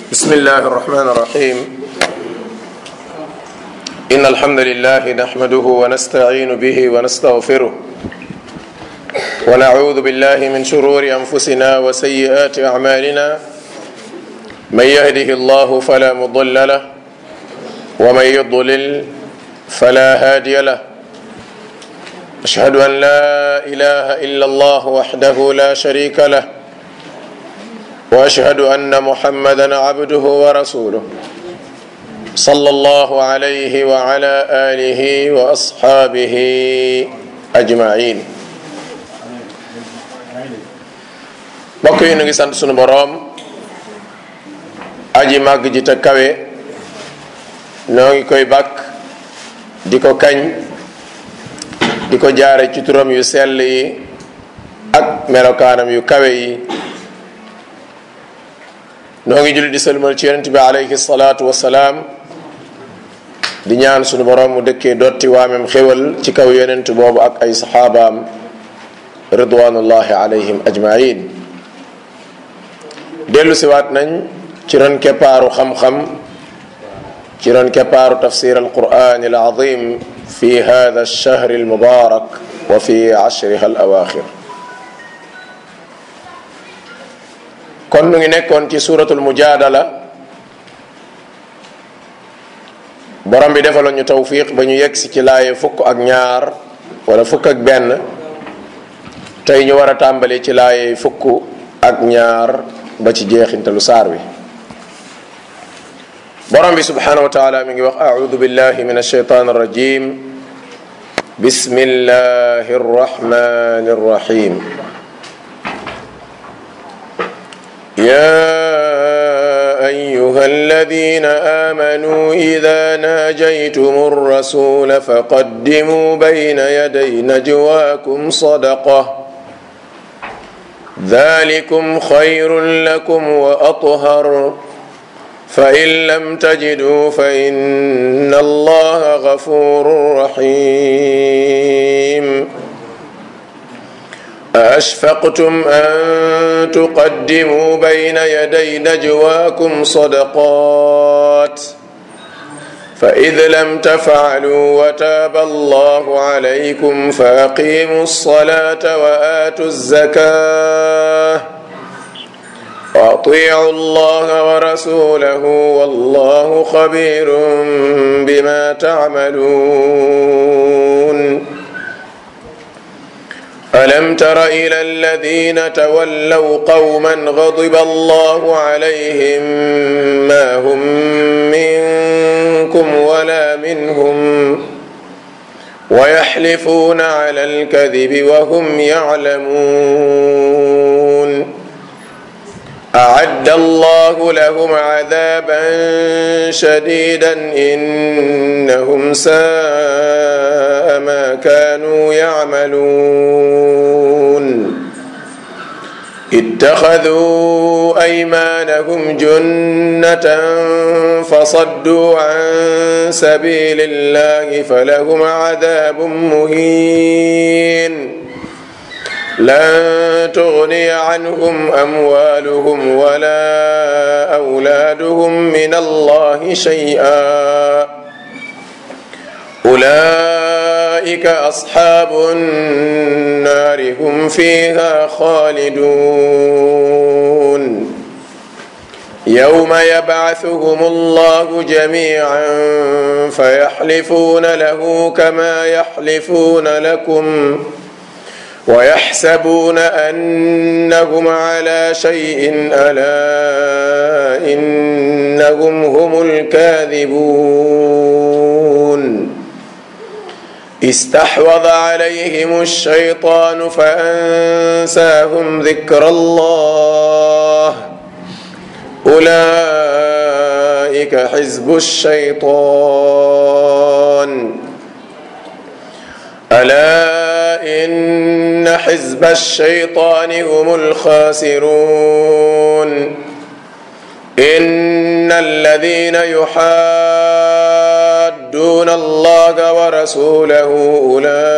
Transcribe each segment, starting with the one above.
بسم الله الرحمن الرحيم إن الحمد لله نحمده ونستعين به ونستغفره ونعوذ بالله من شرور أنفسنا وسيئات أعمالنا من يهده الله فلا مضل له ومن يضلل فلا هادي له أشهد أن لا إله إلا الله وحده لا شريك له واشهد ان محمدا عبده ورسوله صلى الله عليه وعلى اله واصحابه اجمعين mbokk yi nu ngi sant sunu boroom aji màgg ji te kawe noo ngi koy bàkk di ko kañ di ko jaare ci turam yu sell yi ak melokaanam yu kawe yi noo ngi julli di salmal ci yonent bi alayhi salaatu wasalaam di ñaan sunu borom mu dëkkee dotti waamem xéwal ci kaw yonent boobu ak ay saxaabaam ridwanullahi alayhim ajmain dellu siwaat nañ ci ron keppaaru xam-xam ci ron keppaaru tafsir alquran alazim fi hada alchahr almubarak wa fi ashriha alawaxir kon nu ngi nekkoon ci suratul mujadala borom bi defaloon ñu tawfiq ba ñu yegsi ci laaye fukk ak ñaar wala fukk ak benn tey ñu war a tàmbali ci laaye fukk ak ñaar ba ci jeexintalu saar wi borom bi subhanahu wa taala mi ngi wax audu billahi min alsheitan arrajim bismillahi arrahmani arrahim يا ايها الذين امنوا اذا ناجيتم الرسول فقدموا بين يدي نجواكم صدقه ذلكم خير لكم واطهر فان لم تجدوا فان الله غفور رحيم أأشفقتم أن تقدموا بين يدي نجواكم صدقات فإذ لم تفعلوا وتاب الله عليكم فأقيموا الصلاة وآتوا الزكاة وأطيعوا الله ورسوله والله خبير بما تعملون ألم تر إلى الذين تولوا قوما غضب الله عليهم ما هم منكم ولا منهم ويحلفون على الكذب وهم يعلمون أعد الله لهم عذابا شديدا إنهم ساء ما كانوا يعملون اتخذوا أيمانهم جنة فصدوا عن سبيل الله فلهم عذاب مهين لن تغني عنهم اموالهم ولا اولادهم من الله شيئا اولئك اصحاب النار هم فيها خالدون يوم يبعثهم الله جميعا فيحلفون له كما يحلفون لكم ويحسبون انهم على شيء الا انهم هم الكاذبون استحوذ عليهم الشيطان فانساهم ذكر الله اولئك حزب الشيطان الا ان حزب الشيطان هم الخاسرون ان الذين يحادون الله ورسوله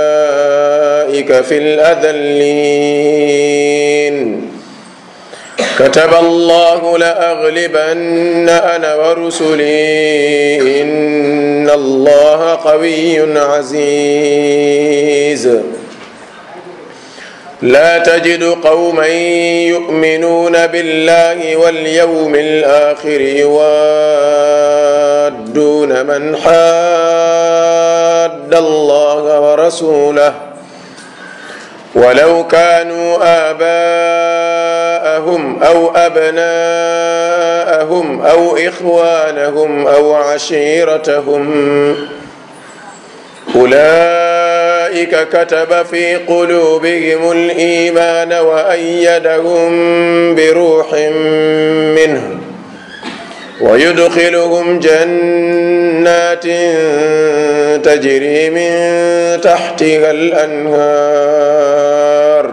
اولئك في الاذلين كتب الله لأغلبن أنا ورسلي إن الله قوي عزيز لا تجد قوما يؤمنون بالله واليوم الآخر يوادون من حاد الله ورسوله ولو كانوا آباءهم أو أبناءهم أو إخوانهم أو عشيرتهم أولئك كتب في قلوبهم الإيمان وأيدهم بروح منه ويدخلهم جنات تجري من تحتها الأنهار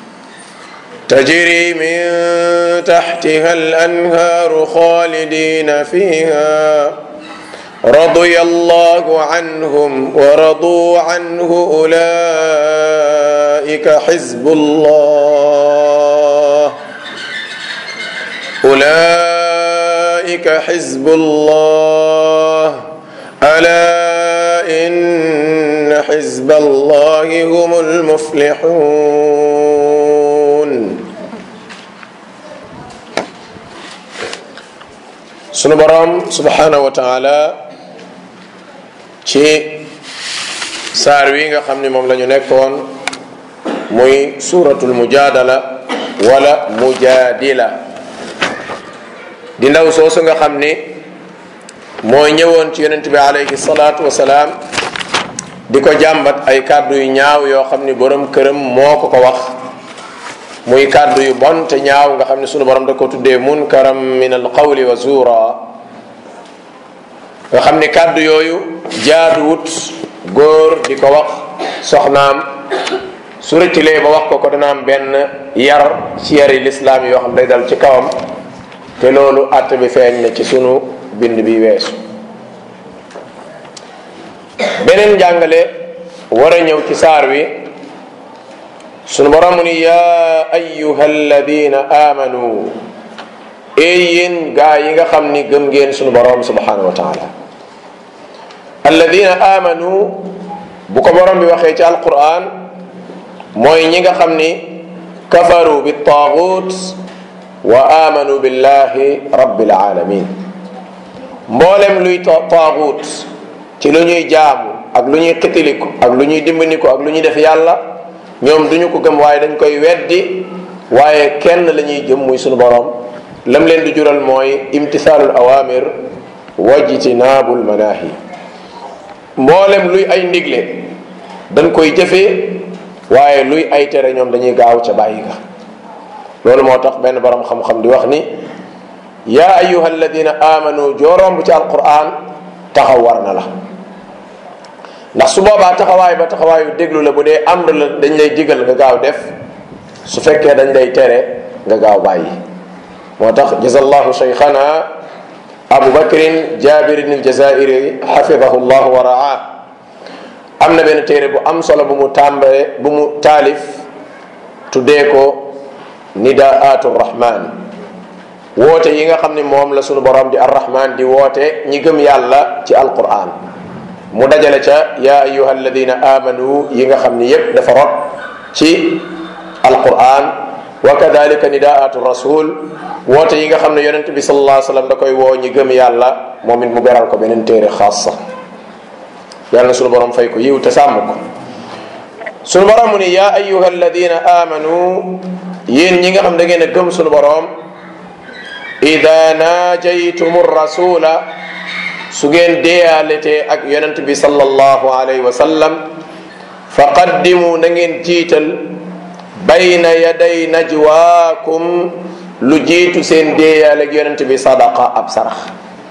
تجري من تحتها الأنهار خالدين فيها رضي الله عنهم ورضوا عنه أولئك حزب الله أولئك حزب الله ألا إن حزب الله هم المفلحون sunu borom subhanahu wa taala ci saar wi nga xam ni moom la ñu nekkoon muy suratul mujadala wala mujadila di ndaw soosu nga xam ni mooy ñëwoon ci yonent bi alayhi salaatu wasalaam di ko jàmbat ay kàddu yu ñaaw yoo xam ni borom këram moo ko ko wax muy kàddu yu bon te ñaaw nga xam ne sunu borom da ko tuddee munkaram min al qawli wa zuura nga xam ni kàddu yooyu jaaduwut góor di ko wax soxnaam su rëccilee ba wax ko ko dana am benn yar ci yari lislaam yoo xam day dal ci kawam te loolu àtt bi feeñ na ci sunu bind bi weesu beneen jàngale war a ñëw ci saar wi sunu borom mu ni yaa ayuha alladina amanu ey yéen gaa yi nga xam ni gëm ngeen sunu borom subhanahu wa taala alladina amanu bu ko borom bi waxee ci alquran mooy ñi nga xam ni kafaru bi taagut wa amanu billahi rabbil alamin mboolem luy taagut ci lu ñuy jaamu ak lu ñuy xitiliku ak lu ñuy dimbaniku ak lu ñuy def yàlla ñoom duñu ko gëm waaye dañ koy weddi waaye kenn la ñuy jëm muy sunu borom lam leen di jural mooy imtisaalul awamir wajtinaabul manaahi mboolem luy ay ndigle dañ koy jëfee waaye luy ay tere ñoom dañuy gaaw ca bàyyi ga loolu moo tax benn borom xam-xam di wax ni yaa ayuha alladina amanu jooromb ci alquran taxaw war na la ndax su boobaa taxawaay ba taxawaayu déglu la bu dee amr la dañ lay digal nga gaaw def su fekkee dañ lay tere nga gaaw bàyyi moo tax jazallahu cheikhana abu bakrin jabirin aljazairi xafidahu llah wa raa am na benn téere bu am solo bu mu tàmbale bu mu taalif tuddee ko nidaatu rahman woote yi nga xam ne moom la sunu borom di arrahman di woote ñi gëm yàlla ci alquran mu dajale ca ya ayuha alladina amanu yi nga xam ni yépp dafa rot ci alquran wa kadalika nidaatu rasul woote yi nga xam ne yonente bi sallallahu alayhi wasallam da koy woo ñi gëm yàlla moom it mu beral ko beneen téere xaasa yàlla na sunu borom fay ko yiw te sàmm ko sunu borom mu ni ya ayuha alladina amanu yéen ñi nga xam da ngeen a gëm sunu borom ida najaytum rasula su ngeen deeyaletee ak yonent bi sallallahu alayhi wa sallam fa qaddimu na ngeen jiital bayna yaday najwaakum lu jiitu seen deeyaale ak yonent bi sadaqa ab sarax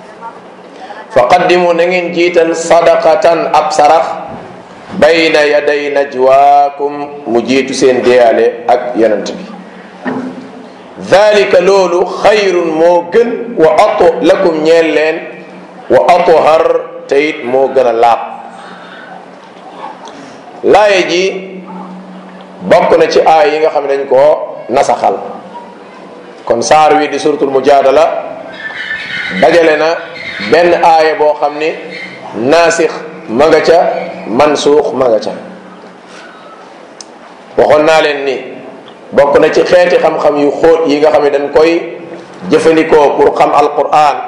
fa qaddimu na ngeen jiital sadaqatan ab sarax bayna yaday najwaakum mu jiitu seen deeyaale ak yonent bi dalika loolu xayrun moo gën wa ato lakum ñeel leen wa atohar te it moo gën a laab laaye ji bokk na ci aay yi nga xam ne dañ koo nasaxal kon saar wi di suratul mujaadala dajale na benn aaya boo xam ni naasix ma nga ca mansuux ma nga ca waxoon naa leen ni bokk na ci xeeti xam-xam yu xóot yi nga xam ne dañ koy jëfandikoo pour xam alquran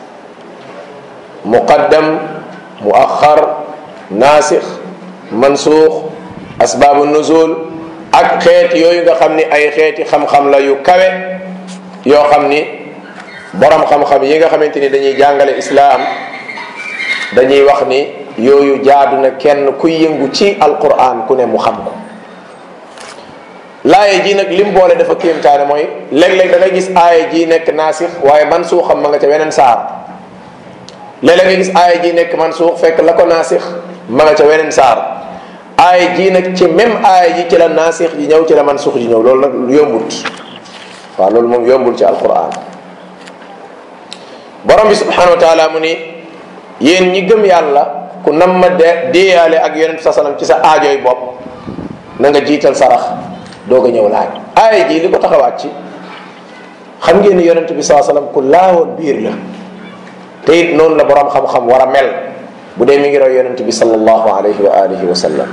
muqaddam muaxar naasix mansuux asbaabu nuzul ak xeet yooyu nga xam ni ay xeeti xam-xam la yu kawe yoo xam ni borom xam-xam yi nga xamante ni dañuy jàngale islaam dañuy wax ni yooyu jaadu na kenn kuy yëngu ci alquran ku ne mu xam ko laaye ji nag lim boole dafa kéemtaane mooy léeg-léeg da ngay gis aaya ji nekk naasix waaye man suuxam ma nga ca weneen saar léeg-léeg nga gis aaya ji nekk man suux fekk la ko naasix ma nga ca weneen saar aaya ji nag ci même aaya ji ci la naasix ji ñëw ci la man suux ji ñëw loolu nag yombut waaw loolu moom yombul ci alquran borom bi subhanahu wa taala mu ni yéen ñi gëm yàlla ku nam ma de déeyaale ak yonent sa salam ci sa aajooy bopp na nga jiital sarax doog a ñëw laaj aaya ji li ko taxawaat ci xam ngeen ni yonent bi saa sallam ku laawoon biir la te it noonu la borom xam-xam war a mel bu dee mi ngi roy yonent bi sallallahu alayhi wa alihi wa sallam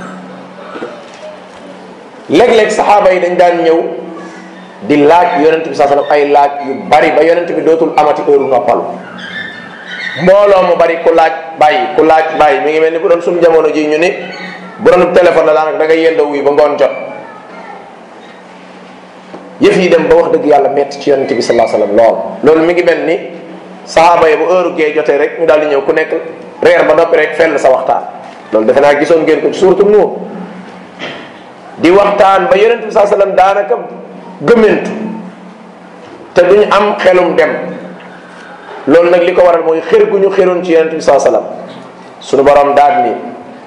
léeg-léeg saxaaba yi dañ daan ñëw di laaj yonent bi saa sallam ay laaj yu bari ba yonent bi dootul amati heure noppal mbooloo mu bari ku laaj bàyyi ku laaj bàyyi mi ngi mel ni bu doon suñu jamono ji ñu ni bu doon téléphone la daanaka da nga yendoo wuy ba ngoon jot yëf yi dem ba wax dëgg yàlla metti ci yonente bi salaa sallam lool loolu mi ngi mel ni sahaaba yi bu heure gee jotee rek ñu daal di ñëw ku nekk reer ba noppi rek fenn sa waxtaan loolu defe naa gisoon ngeen ko ci suuratu nuur di waxtaan ba yonente bi saa sallam daanaka gëmmentu te duñu am xelum dem loolu nag li ko waral mooy xër gu ñu xëroon ci yonente bi saa sallam suñu borom daal ni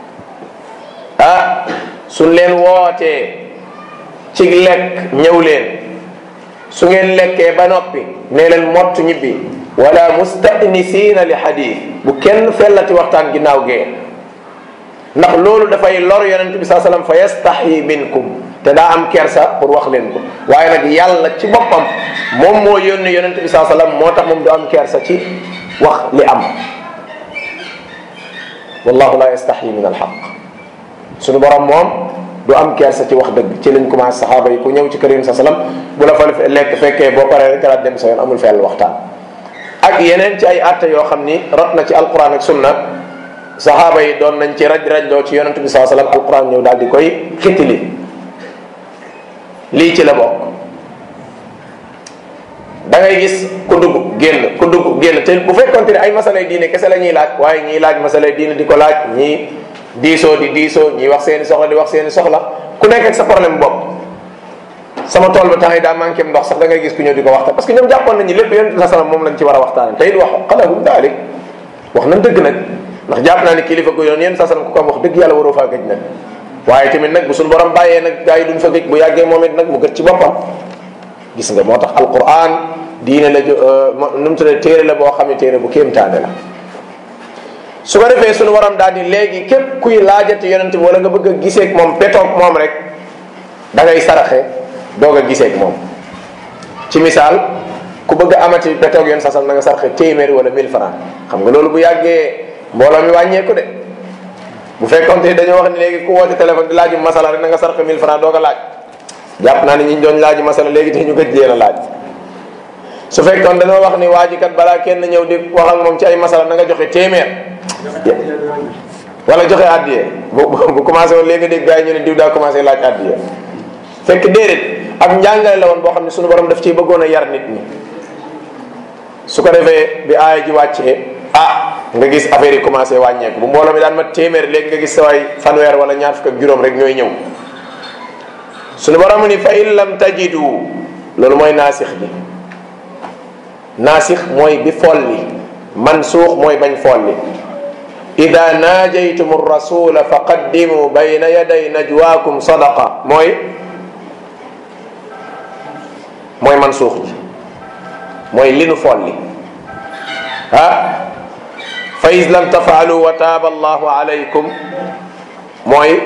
ah suñ leen wootee ci lekk ñëw leen su ngeen lekkee ba noppi nee leen mott ñibbi wala mustanisiina li xadis bu kenn fellati waxtaan ginnaaw gee ndax loolu dafay lor yonent bi saa sallam fa yastaxyi minkum te daa am kersa pour wax leen ko waaye nag yàlla ci boppam moom moo yónni yonent bi saa sallam moo tax moom du am kersa ci wax li am wallahu la yastaxyi min alxaq suñu borom moom du am kersa ci wax dëgg ci lañ commencé saxaaba yi ku ñëw ci kër yi sa salam bu la fa lekk fekkee boo paree rek daal dem sa yoon amul fenn waxtaan ak yeneen ci ay atte yoo xam ni rot na ci alquran ak sunna saxaaba yi doon nañ ci raj rajloo ci yonent bi saa sallam alquran ñëw daal di koy xittili lii ci la bokk da ngay gis ku dugg génn ku dugg génn te bu fekkonte ne ay masalay diine kese la ñuy laaj waaye ñiy laaj masalay diine di ko laaj ñii diisoo di diisoo ñi wax seeni soxla di wax seeni soxla ku nekk ak sa problème bopp sama tool ba temps yi daa manqué ndox sax da ngay gis ku ñëw di ko waxtaan parce que ñoom jàppoon nañu lépp yonent bi sallam moom lañ ci war a waxtaane te it wax xalahum daalik wax nañ dëgg nag ndax jàpp naa ni kilifa gu yoon yéen sa sallam ku ko am wax dëgg yàlla waroo faa gëj nag waaye tamit nag bu suñu borom bàyyee nag gars yi duñ fa gëj bu yàggee moom it nag mu gëj ci boppam gis nga moo tax alquran diine la nu mu tuddee téere la boo xam ne téere bu kéemtaane la su ko defee suñu waram daal di léegi képp kuy laajati yonent bi wala nga bëgg a giseeg moom petoog moom rek da ngay saraxe doog a giseeg moom ci misaal ku bëgg a amati petoog yoon sasal na nga saraxe téeméeri wala 1000 francs xam nga loolu bu yàggee mbooloo mi wàññeeku de bu fekkoon te dañoo wax ni léegi ku woote téléphone di laaju masala rek na nga saraxe 1000 francs doog a laaj jàpp naa ne ñi doon laaju masala léegi te ñu gëj leen a laaj su fekkoon dañoo wax ni waa ji kat balaa kenn ñëw di wax ak moom ci ay masala na nga joxe téeméer wala joxe addiye bu bu commencé woon léegi dégg gars yi ñu ne diw daa commencé laaj addiye fekk déedéet ab njàngale la woon boo xam ne suñu borom daf ciy bëggoon a yar nit ñi su ko defee bi aaya ji wàccee ah nga gis affaire yi commencé wàññeeku bu mbooloo mi daan ma téeméer léegi nga gis sa waay fanweer wala ñaar fukk ak juróom rek ñooy ñëw suñu borom ni fa in lam tajidu loolu mooy naasix bi naasix mooy bi folli mansuux mooy bañ folli ida naajaytum rasula fa qaddimu bayna yaday najwaakum sadaqa mooy mooy mansuux ji mooy li nu folli ah fa is lam tafaalu wa taaba allahu alaykum mooy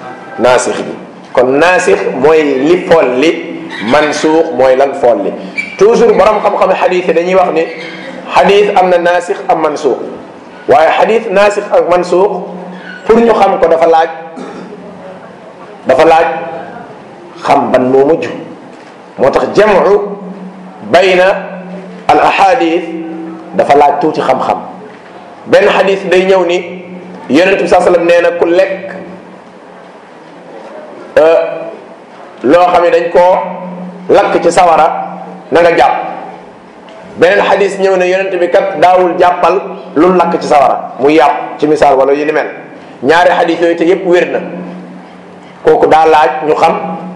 naasix bi kon naasix mooy li folli mansuux mooy lan folli toujours borom xam-xam xadis yi dañuy wax ni xadis am na naasix am mansuux waaye xadis naasix ak mansuux pour ñu xam ko dafa laaj dafa laaj xam ban moo mujj moo tax jamu bayna al ahadith dafa laaj tuuti xam-xam benn xadis day ñëw ni yonent bi saa sallam nee na ku lekk loo xam ne dañ koo lakk ci sawara na nga jàpp beneen xadis ñëw ne yonent bi kat daawul jàppal lu lakk ci sawara muy yàpp ci misaal wala yu ni mel ñaari xadis yooyu te yépp wér na kooku daa laaj ñu xam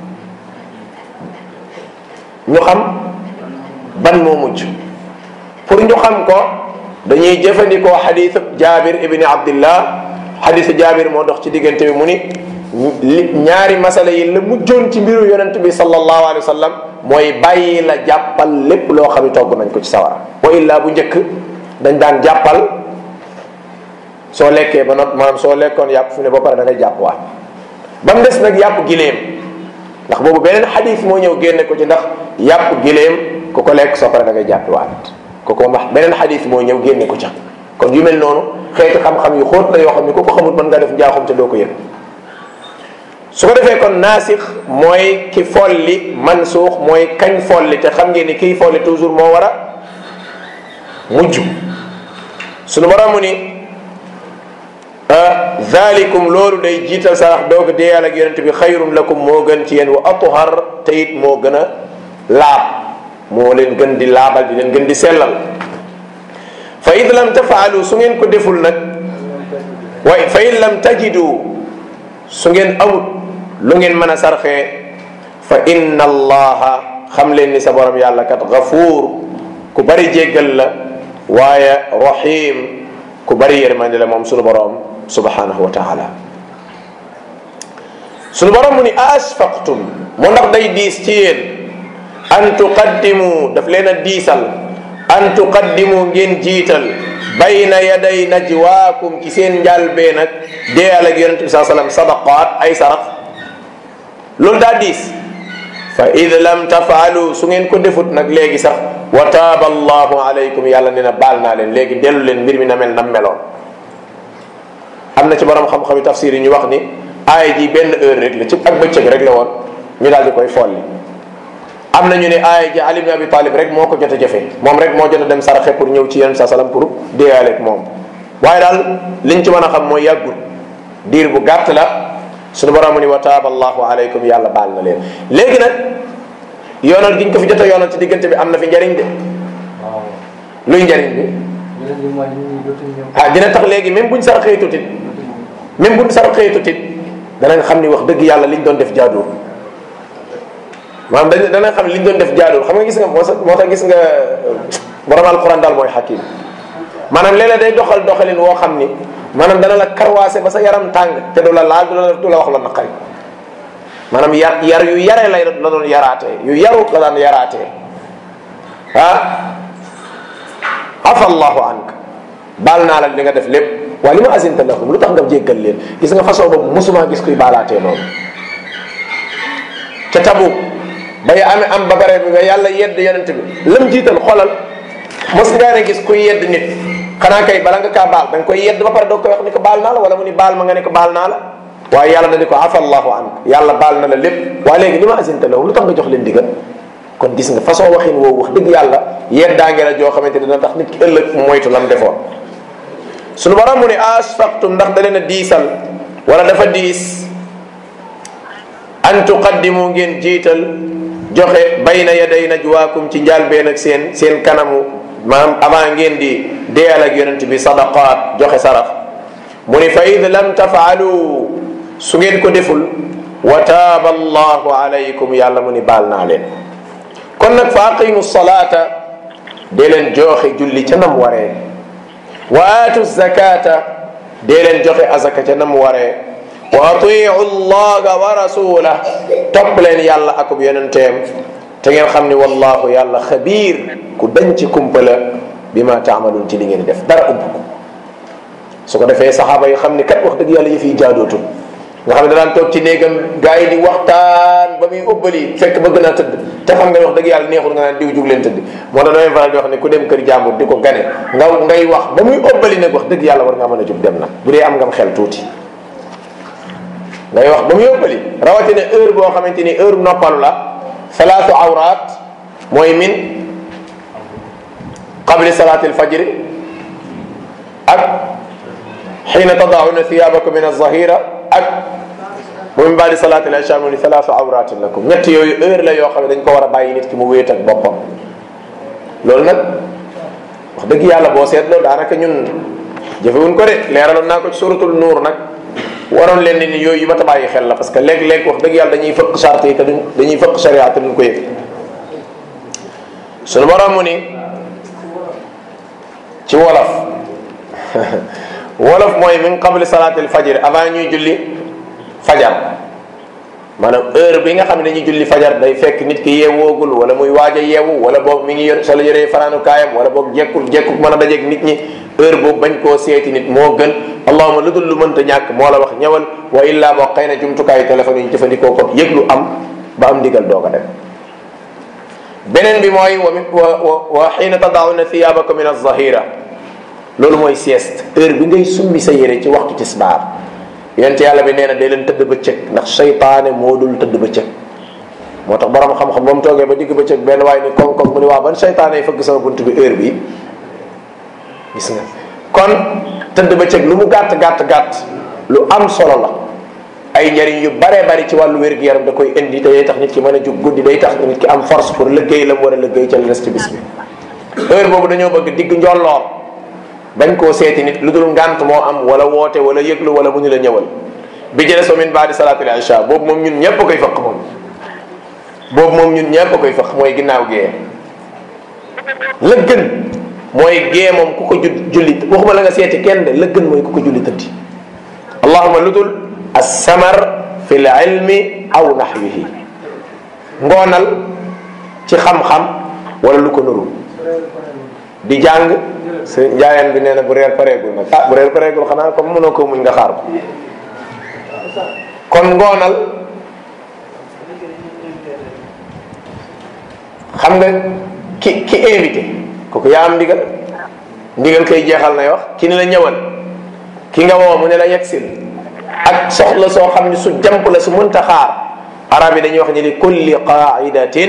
ñu xam ban moo mujj pour ñu xam ko dañuy jëfandikoo xadisu jaabir ibni abdillah xadisu jaabir moo dox ci diggante bi mu ni li ñaari masala yi la mujjoon ci mbiru yonent bi sallallahu alayhi wa sallam mooy bàyyi la jàppal lépp loo xam ne togg nañ ko ci sawara wa illa bu njëkk dañ daan jàppal soo lekkee ba not maanaam soo lekkoon yàpp fu ne ba pare da ngay jàpp waat ba mu des nag yàpp gileem ndax boobu beneen xadis moo ñëw génne ko ci ndax yàpp gileem ku ko lekk soo pare da ngay jàpp waat kooku moom wax beneen xadis moo ñëw génne ko ca kon yu mel noonu xeeti xam-xam yu xóot la yoo xam ne ku ko xamul mën nga def njaaxum te doo ko yëg su ko defee kon naasix mooy ki folli mansuux mooy kañ folli te xam ngeen ni kiy folli toujours moo war a mujj sunu borom mu ni dhalikum loolu day jiital sarax doog deeyal ak yonente bi xayrun lakum moo gën ci yéen wa atuhar te it moo gën a laab moo leen gën di laabal di leen gën di sellal fa id lam tafaalu su ngeen ko deful nag way fa in lam tajidu su ngeen amut lu ngeen mën a sarxee fa inna allaha xam leen ni sa borom yàlla kat gafuur ku bari jéggal la waaye rahim ku bari yërmande la moom sunu borom subhanahu wa taala sunu borom mu ni asfaqtum mu ndax day diis ci yéen an tuqaddimu daf leen a diisal an tuqaddimu ngeen jiital bayna yaday najwaakum ci seen njàlbee nag deeyal ak yonente bi saa sallam sadaqaat ay sarax loolu daa diis fa id lam tafaalu su ngeen ko defut nag léegi sax wa taaba allahu alaykum yàlla nee na baal naa leen léegi dellu leen mbir mi na mel nam meloon am na ci borom xam-xami tafsir yi ñu wax ni aaya ji benn heure rek la ci ak bëccëg rek la woon ñu daal di koy folli am na ñu ne aaya ji Ali ibn Abi Talib rek moo ko jot a jafe moom rek moo jot a dem saraxe pour ñëw ci yonent sa salam pour déeyaale ak moom waaye daal liñ ci mën a xam mooy yàggul diir bu gàtt la suñu borom ni wa taaba allahu alaykum yàlla baal na leen léegi nag yoonal giñ ko fi jot a yoonal ci diggante bi am na fi njariñ de luy njariñ bi ah dina tax léegi même buñ saraxee tutit même buñ saraxee tutit danañ xam ni wax dëgg yàlla liñ doon def jaaduwul maanaam dañ danañ xam ne liñ doon def jaaduwul xam nga gis nga moo moo tax gis nga borom alquran daal mooy xakim maanaam léeg-léeg day doxal doxalin woo xam ni maanaam dana la karwaase ba sa yaram tàng te du la laal du la du la wax la naqari maanaam yar yar yu yaree lay la doon yaraatee yu yaru la daan yaraatee ah afa allahu ank baal naa la li nga def lépp waaye li ma asinta lahum lu tax nga jéggal leen gis nga façon boobu mosuma gis kuy baalaatee noonu ca tabu bay amee am ba bare bi ba yàlla yedd yonent bi lam jiital xoolal mos ngaa ne gis kuy yedd nit xanaa kay bala nga kaa baal da nga koy yedd ba pare doog koy wax ni ko baal naa la wala mu ni baal ma nga ne ko baal naa la waaye yàlla da di ko afa allahu an yàlla baal na la lépp waaye léegi li ma asinta lahum lu tax nga jox leen digal kon gis nga façon waxin woowu wax dëgg yàlla yeddaange la joo xamante dina tax nit ki ëllëg moytu lam defoon suñu borom mu ne asfaqtum ndax da leen a diisal wala dafa diis an tuqaddimu ngeen jiital joxe bayna yaday najwaakum ci njaalbeen ak seen seen kanamu maanaam avant ngeen di deyal ak yonent bi sadaqaat joxe sarax mu ni fa id lam tafaalu su ngeen ko deful wa taaba allahu alaykum yàlla mu ni baal naa leen kon nag fa aqimu salaata dee leen joxe julli ca nam waree wa aatu zakata dee leen joxe azaka ca nam waree wa atiu llaha wa rasulah topp leen yàlla akub yonenteem te ngeen xam ni wallahu yàlla xabiir ku dañ ci kumpala bi ma taamaluun ci li ngeen di def dara ump ko su ko defee saxaaba yi xam ni kat wax dëgg yàlla yi fiy jaadootul nga xam ne danaan toog ci néegam gaa yi di waxtaan ba muy ubbali fekk bëgg naa tëdd te xam nga wax dëgg yàlla neexul nga naan diw jug leen tëdd moo tax damay faral di wax ne ku dem kër jàmbur di ko gane nga ngay wax ba muy ëbbali nag wax dëgg yàlla war nga mën a jug dem nag bu dee am ngam xel tuuti ngay wax ba muy ëbbali rawatina heure boo xamante ni heure noppalu la salaatu awraat mooy min qabli salaati alfajri ak xiina tadauna thiyabakum min alzahira ak bu min baadi salaati al-isha mu ni salaatu awratin lakum ñett yooyu heure la yoo xam ne dañ ko war a bàyyi nit ki mu wéet ak boppam loolu nag wax dëgg yàlla boo seetloo daanaka ñun jëfewuñ ko de leeraloon naa ko ci suratul nuur nag waroon leen ni yooyu yu ma ta bàyyi xel la parce que léeg-léeg wax dëgg yàlla dañuy fëkk charte yi te duñ dañuy fëkk sharia te duñ ko yëg sunu borom mu ni ci wolof wolof mooy min qabli salaatil fajr avant ñuy julli fajar maanaam heure bi nga xam ne dañuy julli fajar day fekk nit ki yeewoogul wala muy waaj a yeewu wala boog mi ngi yor solo yoree fanaanu kaayam wala boog jekkul jekkul mën a dajeeg nit ñi heure boobu bañ koo seeti nit moo gën allahuma lu dul lu mënta ñàkk moo la wax ñëwal wa illaa boo xëy na jumtukaayu téléphone yi ñu jëfandikoo ko yëg lu am ba am ndigal doo ko def beneen bi mooy wa wa wa xiina tadauna thiyabakum min az-zahira loolu mooy sieste heure bi ngay summi sa yére ci waxtu tisbaar yonent yàlla bi nee na day leen tëdd bëccëg ndax seytaane moo dul tëdd bëccëg moo tax borom xam-xam ba mu toogee ba digg bëccëg benn waaye ni koŋ koŋ mu ni waa ban seytaane yi fëgg sama bunt bi heure bi gis nga kon tëdd bëccëg lu mu gàtt gàtt gàtt lu am solo la ay njariñ yu baree bari ci wàllu wér-gu-yaram da koy indi te day tax nit ki mën a jug guddi day tax nit ki am force pour liggéey la mu war a liggéey ca les ci bis bi heure boobu dañoo bëgg digg njolloor bañ koo seeti nit lu dul ngànt moo am wala woote wala yëglu wala mu ñu la ñëwal bi jële so min baadi salaatul isha boobu moom ñun ñëpp koy fëq moom boobu moom ñun ñëpp koy fëq mooy ginnaaw gee la gën mooy gee moom ku ko julli waxuma la nga seeti kenn de la gën mooy ku ko julli tëddi allahuma lu dul assamar fi l ilmi aw naxwihi ngoonal ci xam-xam wala lu ko nuru di jàng sëñ njaayaan bi nee na bu reer pareegul nag ah bu reer pareegul xanaa comme mënoo ko muñ nga xaar ko kon ngoonal xam nga ki ki invité kooku yaa am ndigal ndigal koy jeexal nay wax ki ni la ñëwal ki nga woo mu ne la yegsil ak soxla soo xam ne su jamp la su mënta xaar arab yi dañuy wax ni li kulli qaidatin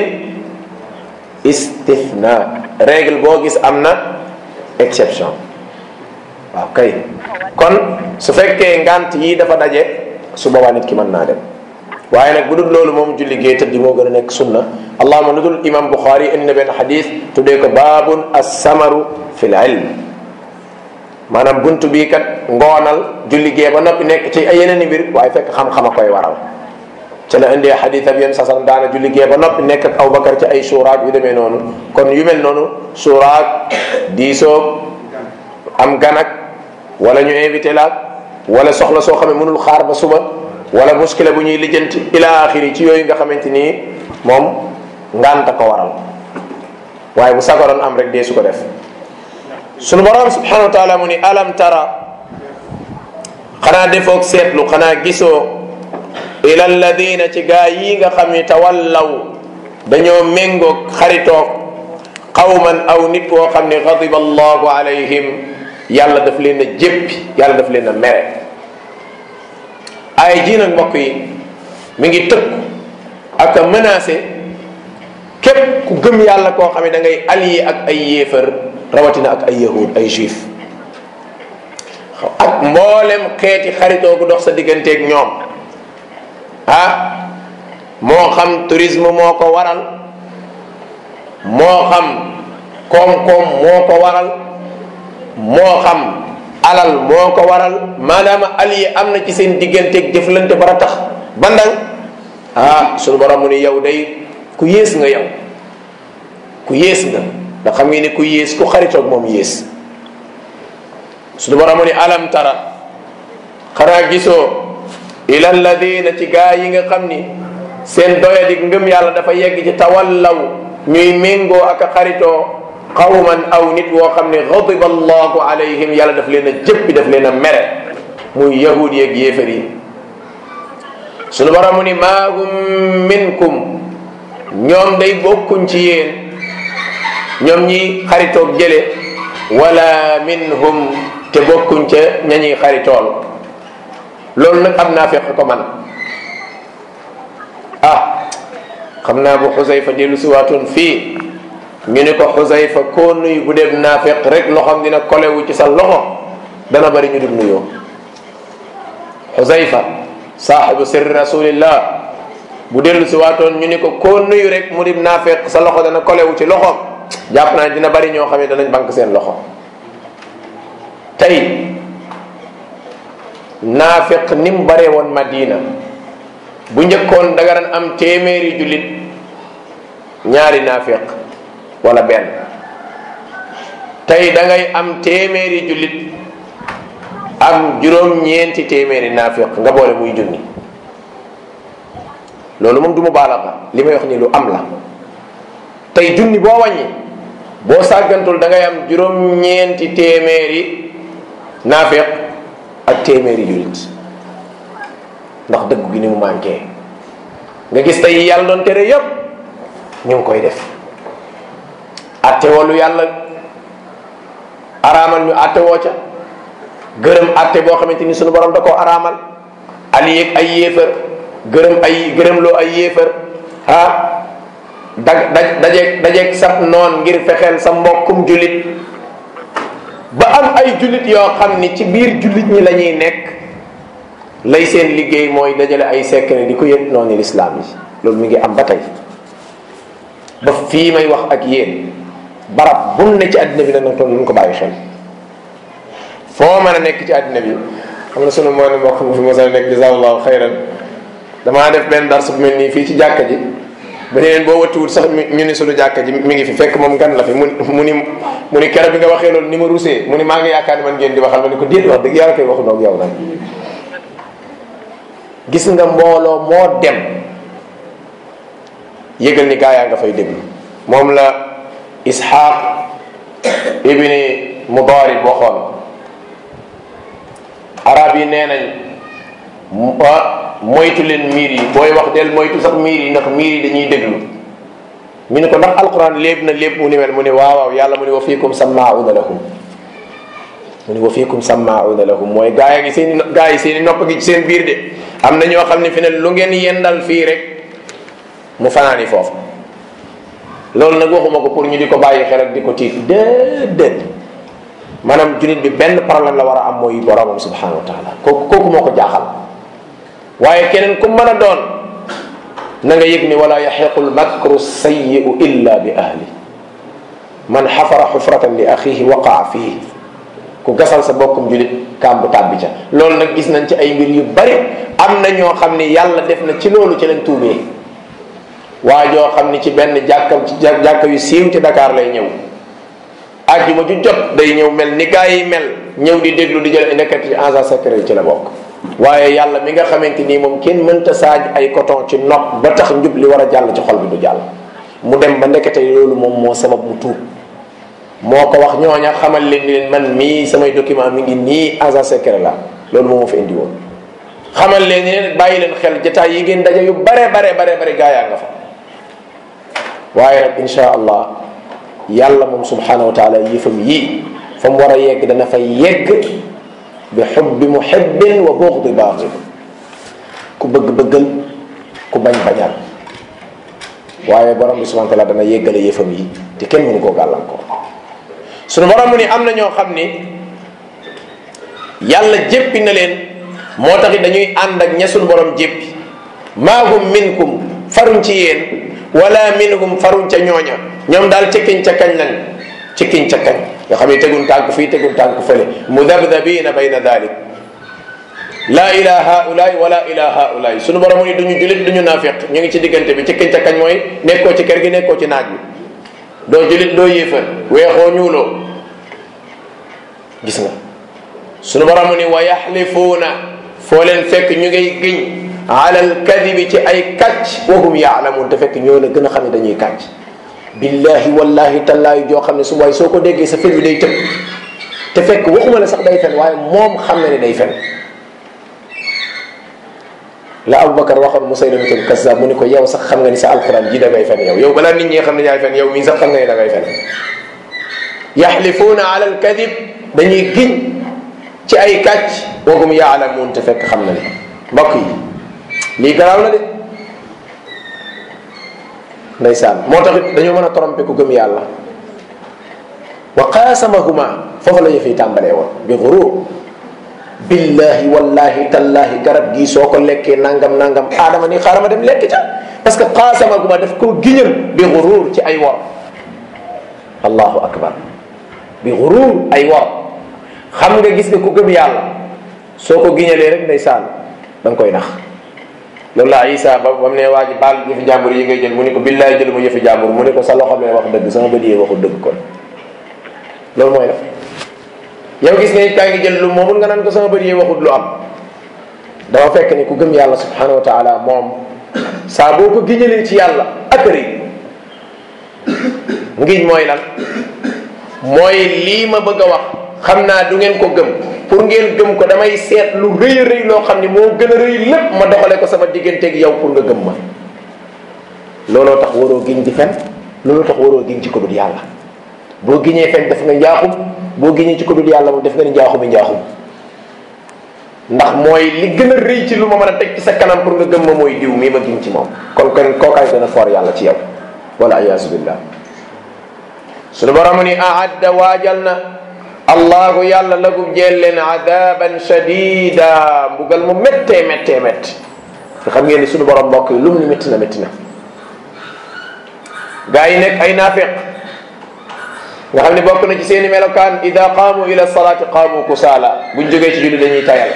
istithna règle boo gis am na exception waaw kay kon su fekkee ngant yii dafa daje su boobaa nit ki mën naa dem waaye nag bu dul loolu moom julli gee tëddi moo gën a nekk sunna allahuma lu dul imam buxaari indi na benn xadis tuddee ko baabun assamaru fi l ilm maanaam buntu bii kat ngoonal julli gee ba noppi nekk ci ay yeneen i mbir waaye fekk xam-xam a koy waral ca la indee xadis ab yéen sasam daana julli gee ba noppi nekk ak Abubakar ci ay suuraak yu demee noonu kon yu mel noonu suuraak diisoog am ganak wala ñu invité laak wala soxla soo xam ne mënul xaar ba suba wala muskila bu ñuy lijjanti ila axiri ci yooyu nga xamante nii moom nganta ko waral waaye bu sagaroon am rek dee su ko def sunu borom subhanahu wa taala mu ni alam tara xanaa defoog seetlu xanaa gisoo ila alladina ci gaa yi nga xam ni tawallaw dañoo méngoog xaritoog qawman aw nit woo xam ni gadiba allahu alayhim yàlla daf leen a jéppi yàlla daf leen a mere ay ji nag mbokk yi mi ngi tëkku ak a menacé képp ku gëm yàlla koo xam ne da ngay allié ak ay yéefar rawatina ak ay yahud ay juif ak mboolem xeeti xaritoo gu dox sa digganteeg ñoom ah moo xam tourisme moo ko waral moo xam koom-koom moo ko waral moo xam alal moo ko waral maanaam allié am na ci seen digganteeg jëflante bara tax bandang ah sunu borom mu ni yow day ku yées nga yow ku yées nga ndax xam ngeen ni ku yées ku xaritoog moom yées sunu borom mu ni alam tara xanaa gisoo ila alladina ci gaa yi nga xam ni seen doyadik ngëm yàlla dafa yegg ci tawallaw ñuy méngoo ak a xaritoo qawman aw nit woo xam ne gadiba allahu alayhim yàlla daf leen a jëppi daf leen a mere muy yahud yeeg yéefar yi sunu borom mu ni maa hum minkum ñoom day bokkuñ ci yéen ñoom ñi xaritoog jële wala minhum te bokkuñ ca ña ñuy xaritool loolu nag am naa fekk ko man ah xam naa bu xusayfa dellu si waatoon fii ñu ne ko xusayfa koo nuyu bu dem naa fekk rek loxoom dina kolewu ci sa loxo dana bari ñu dum nuyoo xusayfa saaxibu sirri rasulillah bu dellu si waatoon ñu ni ko koo nuyu rek mu dim naa fekk sa loxo dana kolewu ci loxoom jàpp naa dina bari ñoo xam ne danañ bank seen loxo tey naafeq ni mu baree woon madina bu njëkkoon da nga daan am téeméeri jullit ñaari naafeq wala benn tey da ngay am téeméeri jullit am juróom-ñeenti téeméeri naafeq nga boole muy junni loolu moom du mu baalaxa li may wax ni lu am la tey junni boo wàññi boo sàggantul da ngay am juróom-ñeenti téeméeri naafeq ak téeméeri jullit ndax dëgg gi ni mu manqué nga gis tey yàlla doon tere yépp ñu ngi koy def atte woo lu yàlla araamal ñu atte woo ca gërëm atte boo xamante ni sunu borom da koo araamal ali yeeg ay yéefar gërëm ay gërëm loo ay yéefar ah da daj dajeeg dajeeg sab noon ngir fexeel sa mbokkum jullit ba am ay jullit yoo xam ni ci biir jullit ñi la ñuy nekk lay seen liggéey mooy dajale ay secret di ko yëg noonu lislaam yi loolu mi ngi am ba tey ba fii may wax ak yéen barab bu ne ci àddina bi nag toon nañ ko bàyyi xel foo mën a nekk ci àddina bi xam na sunu moo ne mbokk mu fi mos a nekk jazakallahu xayran damaa def benn dars bu mel nii fii ci jàkka ji ba ne leen boo wattuwul sax ñu ni sunu jàkka ji mi ngi fi fekk moom gan la fi mu mu ni mu ni keroog bi nga waxee loolu ni ma rusee mu ni maa ngi yaakaar ni man ngeen di waxal ma ni ko déet wax dëgg yàlla koy waxu noog yow nag gis nga mbooloo moo dem yëgal ni gaa yaa nga fay déglu moom la isxaq ibni mudarib waxoon arab yi nee nañ moytu leen miir yi booy wax del moytu sax miir yi ndax miir yi dañuy déglu ñu ne ko ndax alquran léeb na lépp mu ni mel mu ne waaw waaw yàlla mu ne wa fiikum sammauna lahum mu ne wa fiikum sammauna lahum mooy gaa yi seen gaa yi seen i nopp gi ci seen biir de am na ñoo xam ne fi ne lu ngeen yendal fii rek mu fanaani foofu loolu nag waxuma ko pour ñu di ko bàyyi xel ak di ko tiit déedéet maanaam junit bi benn problème la war a am mooy boromam subhanahu wa taala kooku kooku moo ko jaaxal waaye keneen ku mën a doon na nga yëg ni wala yaxiqu lmakru sayiu illa bi ahli man xafara xufratan li axihi waqaa fihi ku gasal sa bokkum julit kàmbu tàbbi ca loolu nag gis nañ ci ay mbir yu bari am na ñoo xam ni yàlla def na ci loolu ci lañ tuubee waa joo xam ni ci benn jàkka ci jàkka yu siiw ci Dakar lay ñëw ajjuma ju jot day ñëw mel ni gaa yi mel ñëw di déglu di jël nekkat ci agent secret ci la bokk waaye yàlla mi nga xamante nii moom kenn mënta saaj ay coton ci nopp ba tax njub li war a jàll ci xol bi du jàll mu dem ba ndekete loolu moom moo sabab mu tuub moo ko wax ñooña xamal leen ni leen man mii samay document mi ngi nii agent secret la loolu moo ma fa indi woon xamal leen ni leen bàyyi leen xel jotaay yi ngeen daje yu bare bare bare bare gaa yaa nga fa waaye nag insha allah yàlla moom subhanahu wa taala yëfam yii fa mu war a yegg dana fa yegg bi xubbi muhibbin wa buxdi baaxid ku bëgg bëggal ku bañ bañal waaye borom bi subhanahu wa taala dana yeggale yëfam yi te kenn mënu koo gàllankoor sunu borom mu ni am na ñoo xam ni yàlla jéppi na leen moo taxit dañuy ànd ak ña sunu borom jéppi maa hum minkum faruñ ci yéen wala minhum faruñ ca ñooña ñoom daal cikkiñ ca kañ lañ cikkiñ ca kañ nga xam ne tegun tànk fii tegun tànk fële mudabdabina bayna dalik la ila haulaay wala ila haulaay sunu borom ni duñu julit duñu naafiq ñu ngi ci diggante bi cikkiñ ca kañ mooy nekkoo ci kër gi nekkoo ci naaj bi doo julit doo yéefar weexoo ñuuloo gis nga sunu borom ni wa yaxlifuuna foo leen fekk ñu ngay giñ ala alkadibi ci ay kàcc wahum yaalamuun te fekk ñoo la gën a xam ne dañuy kàcc billahi wallahi tallaahi joo xam ne su waay soo ko déggee sa fil bi day tëb te fekk waxuma la sax day fen waaye moom xam na ne day fen la Aboubacar waxoon Musaylamatul Kazzab mu ne ko yow sax xam nga ni sa alquran ji da ngay fen yow yow balaa nit ñi xam ne yaay fen yow mii sax xam nga ni da ngay fen yaxlifuuna ala alkadib dañuy giñ ci ay kàcc wagum yaalamuun te fekk xam na ne mbokk yi lii garaaw na de ndeysaan moo tax it dañoo mën a tromper ku gëm yàlla wa qaasamahuma foofu la ñu fiy tàmbalee woon bi gurur billahi wallahi tallahi garab gii soo ko lekkee nangam nangam aadama ni xaaral ma dem lekk ca parce que qaasamahuma daf koo giñal bi gurur ci ay wor allahu akbar bi gurur ay wor xam nga gis nga ku gëm yàlla soo ko giñalee rek ndeysaan da nga koy nax loolu la Isa ba ba mu ne waa ji baal yëfi jàmbur yi ngay jël mu ne ko billaay jël mu yëfi jàmbur mu ne ko sa loxo mee wax dëgg sama bët yi waxul dëgg kon loolu mooy def yow gis nga it kaa ngi jël lu moomul nga naan ko sama bët yi waxul lu am dafa fekk ni ku gëm yàlla subhanahu wa taala moom saa boo ko giñalee ci yàlla akari ngiñ mooy lan mooy lii ma bëgg a wax xam naa du ngeen ko gëm pour ngeen gëm ko damay seet lu rëy a rëy loo xam ni moo gën a rëy lépp ma doxale ko sama digganteeg yow pour nga gëm ma looloo tax waroo giñ di fen looloo tax waroo giñ ci ko dul yàlla boo giñee fen def nga njaaxum boo giñee ci ko dul yàlla moom def nga ni njaaxumi njaaxum ndax mooy li gën a rëy ci lu ma mën a teg ci sa kanam pour nga gëm ma mooy diw mii ma giñ ci moom kon kon kookaay gën a foor yàlla ci yow wala ayaasu billah suñu borom ni aadda waajal na allahu yàlla lagum jeel leen adaban shadida mbugal mu méttee méttee métti te xam ngeen ni suñu borom mbokk yi lu mu ni métti na métti na gaa yi nekk ay naafiq nga xam ne bokk na ci seeni melokaan ida qaamu ila salaati qaamu kusaala buñ jógee ci julli dañuy tayal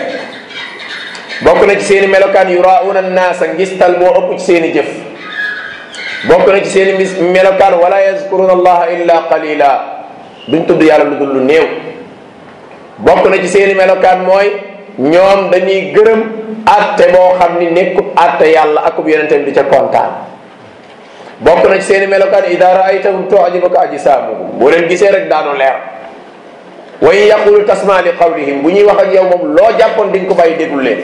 bokk na ci seeni melokaan yurauna annaasa ngistal moo ëpp ci seeni jëf bokk na ci seeni mis melokaan wala yazkuruna allaha illa qalila duñ tudd yàlla lu dul lu néew bokk na ci seeni melokaan mooy ñoom dañuy gërëm atte boo xam ni nekkut atte yàlla akub yonentam di ca kontaan bokk na ci seeni melokaan ida raaytahum tujibuka ajsaamuhum boo leen gisee rek daanu leer wa in yaqulu tasma li qawlihim bu ñuy wax ak yow moom loo jàppoon diñ ko bàyyi déglu leen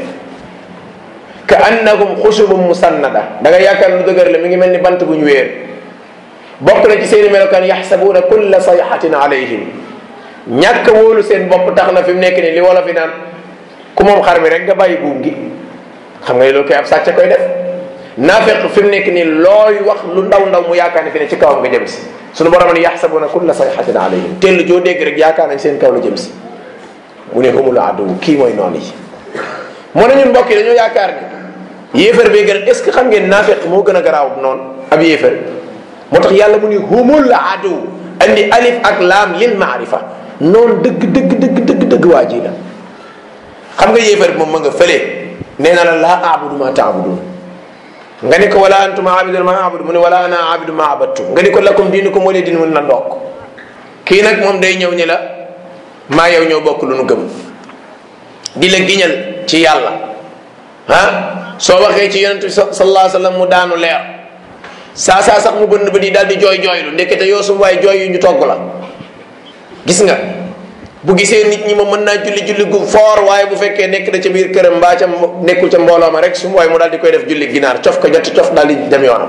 ka annahum xushubum musannada da nga yaakaar lu dëgër la mi ngi mel ni bant bu ñu wéer bokk na ci seeni melokaan yaxsabuuna kulla sayxatin alayhim ñàkk wóolu seen bopp tax na fi mu nekk nii li wala fi naan ku moom xar mi rek nga bàyyi buum gi xam nga ne loolu koy ab sàcc koy def naafeq fi mu nekk nii looy wax lu ndaw ndaw mu yaakaar ne fi ne ci kawam nga jëm si suñu borom ne yaxsabuuna kulla sayxatin alayhim tell joo dégg rek yaakaar nañ seen kaw la jëm si mu ne humul aduw kii mooy noonu yi moo ne ñun mbokk yi dañoo yaakaar ni yéefar bee gën est ce que xam ngeen naafeq moo gën a garaaw noonu ab yéefar moo tax yàlla mu ni humul aduw andi alif ak laam lil maarifa noonu dëgg dëgg dëgg dëgg dëgg waa ji la xam nga yéefar bi moom ma nga fële nee na la laa aabudu ma taabudun nga ni ko wala antum aabidun ma aabudu mu ne wala ana aabidu ma abattum nga ni ko lakum diinukum wali diin mun la ndokk kii nag moom day ñëw ni la maa yow ñoo bokk lu nu gëm di la giñal ci yàlla ah soo waxee ci yonent bi sallallahu alayhi wa sallam mu daanu leer saa saa sax mu bënn ba di daal di jooy jooylu ndekete yoo sum waaye jooy yu ñu togg la gis nga bu gisee nit ñi ma mën naa julli julli gu foor waaye bu fekkee nekk na ca biir këram mbaa ca nekkul ca mbooloo ma rek su waaye mu daal di koy def julli ginaar cof ko ñetti cof daal di dem yoonam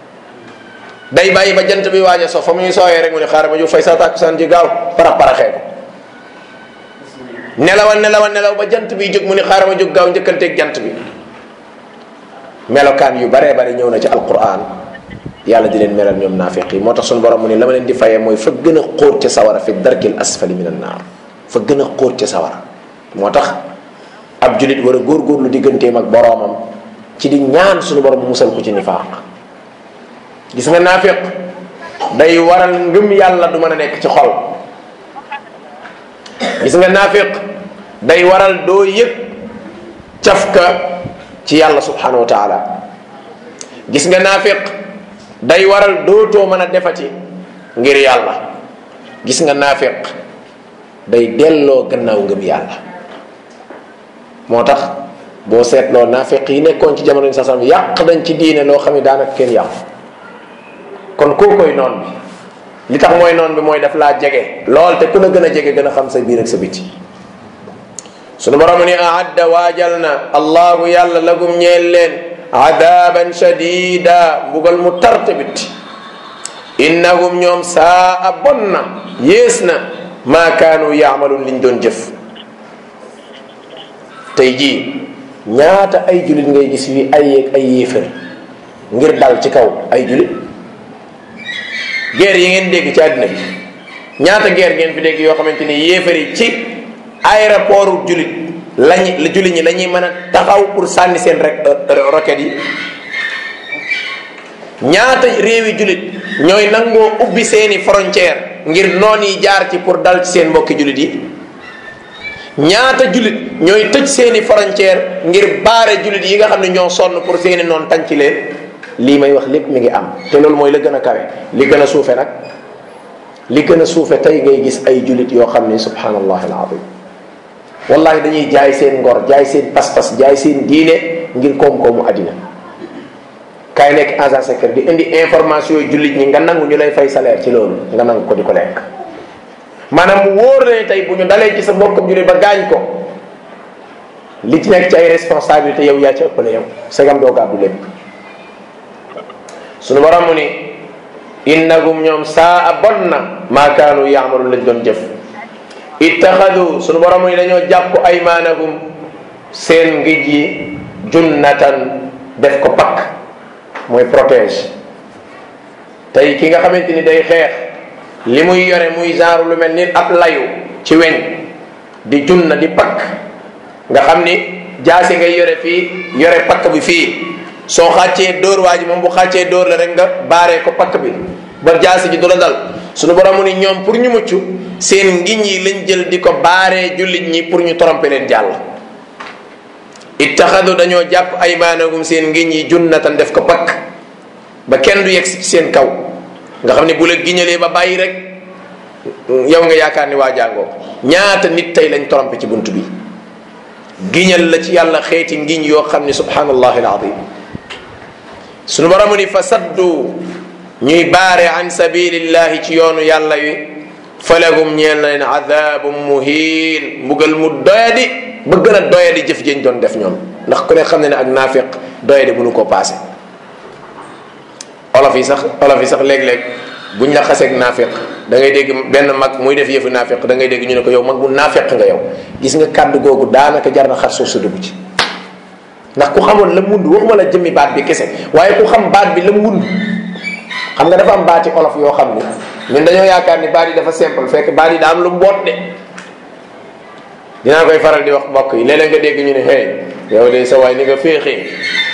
day bàyyi ba jant bi waaj a so fa muy sooyee rek mu ne xaaral ma jóg fay saa tàkkusaan ji gaaw parax paraxee ko nelawa nelawa nelaw ba jant bi jóg mu ne xaaral ma jóg gaaw njëkkanteeg jant bi melokaan yu baree bari ñëw na ci alquran yàlla di leen melal ñoom naafiq yi moo tax suñu borom mu ne la ma leen di fayee mooy fa gën a xóot ca sawara fi darkil asfali min an naar fa gën a xóot ca sawara moo tax ab julit war a góorgóorlu digganteem ak boroomam ci di ñaan suñu borom mu musal ko ci nifaaq gis nga naafiq day waral ngëm yàlla du mën a nekk ci xol gis nga naafiq day waral doo yëg cafka ci yàlla subhanahu wa taala gis nga naafiq day waral dootoo mën a defati ngir yàlla gis nga naafiq day delloo gannaaw ngëm yàlla moo tax boo seetloo naafiq yi nekkoon ci jamono yi sasam yàq dañ ci diine loo xam ne daanaka kenn yàqu kon koo koy noon bi li tax mooy noon bi mooy daf laa jege lool te ku la gën a jege gën a xam sa biir ak sa biti sunu borom ni aadda waajal na allahu yàlla lagum ñeel leen adaban shadida mbugal mu tarte bit innahum ñoom saa a bon na yées na maa kaanu yaamaluun liñ doon jëf tey jii ñaata ay julit ngay gis wi ay yeeg ay yéefar ngir dal ci kaw ay julit guerre yi ngeen dégg ci àddina bi ñaata guerre ngeen fi dégg yoo xamante ni yéefar yi ci aéroport julit lañ julit ñi la ñuy mën a taxaw pour sànni seen rek roquette yi ñaata réewi julit ñooy nangoo ubbi seeni frontière ngir noon yi jaar ci pour dal ci seen mbokki julit yi ñaata julit ñooy tëj seeni frontière ngir baare julit yi nga xam ne ñoo sonn pour seeni noon tànc leen lii may wax lépp mi ngi am te loolu mooy la gën a kawe li gën a suufe nag li gën a suufe tey ngay gis ay julit yoo xam ne subhanallah alazim wallahi dañuy jaay seen ngor jaay seen pas-pas jaay seen diine ngir koom-koomu àddina kaay nekk agent secret di indi information yu jullit ñi nga nangu ñu lay fay salaire ci loolu nga nangu ko di ko lekk maanaam mu wóor ne tey bu ñu dalee ci sa mbokkam jullit ba gaañ ko li ci nekk ci ay responsabilité yow yaa ci ëppale yow segam doo gàddu lépp suñu borom mu ni innahum ñoom saa a bon na maa kaanu yaamalu lañ doon jëf ittaxadu suñu borom mu ni dañoo jàpp aymaanahum seen ngij yi junnatan def ko pakk mooy protège tey ki nga xamante ni day xeex li muy yore muy genre lu mel ni ab layu ci weñ di junna di pakk nga xam ni jaasi ngay yore fii yore pakk bi fii soo xàccee dóor waa ji moom bu xàccee dóor la rek nga baaree ko pakk bi ba jaasi ji du la dal suñu borom mu ni ñoom pour ñu mucc seen ngiñ yi lañ jël di ko baaree jullit ñi pour ñu tromper leen jàll ittaxadu dañoo jàpp aymaanahum seen ngiñ yi junnatan def ko pakk ba kenn du yegg si ci seen kaw nga xam ne bu la giñalee ba bàyyi rek yow nga yaakaar ni waa jàngoo ñaata nit tey lañ trompé ci bunt bi giñal la ci yàlla xeeti ngiñ yoo xam ne subhanallahi alazim sunu boromu ni fa saddu ñuy baare an sabilillahi ci yoonu yàlla wi falahum ñeel na leen adabum muhin mbugal mu doyadi ba gën a doyadi jëf jëñ doon def ñoom ndax ku ne xam ne ne ak naafiq doyadi bu nu ko paase olof yi sax olof yi sax léeg-léeg buñ la xaseeg naafiq da ngay dégg benn mag muy def yëfu naafiq da ngay dégg ñu ne ko yow mag bu naafiq nga yow gis nga kàddu googu daanaka jar na xar suuf sa dugg ci ndax ku xamoon la mund waxuma la jëmmi baat bi kese waaye ku xam baat bi la mund xam nga dafa am baati olof yoo xam ni ñun dañoo yaakaar ni baat yi dafa simple fekk baat yi daa am lu mboot de dinaa koy faral di wax mbokk yi léeg-léeg nga dégg ñu ne hey yow de sa waay ni nga féexee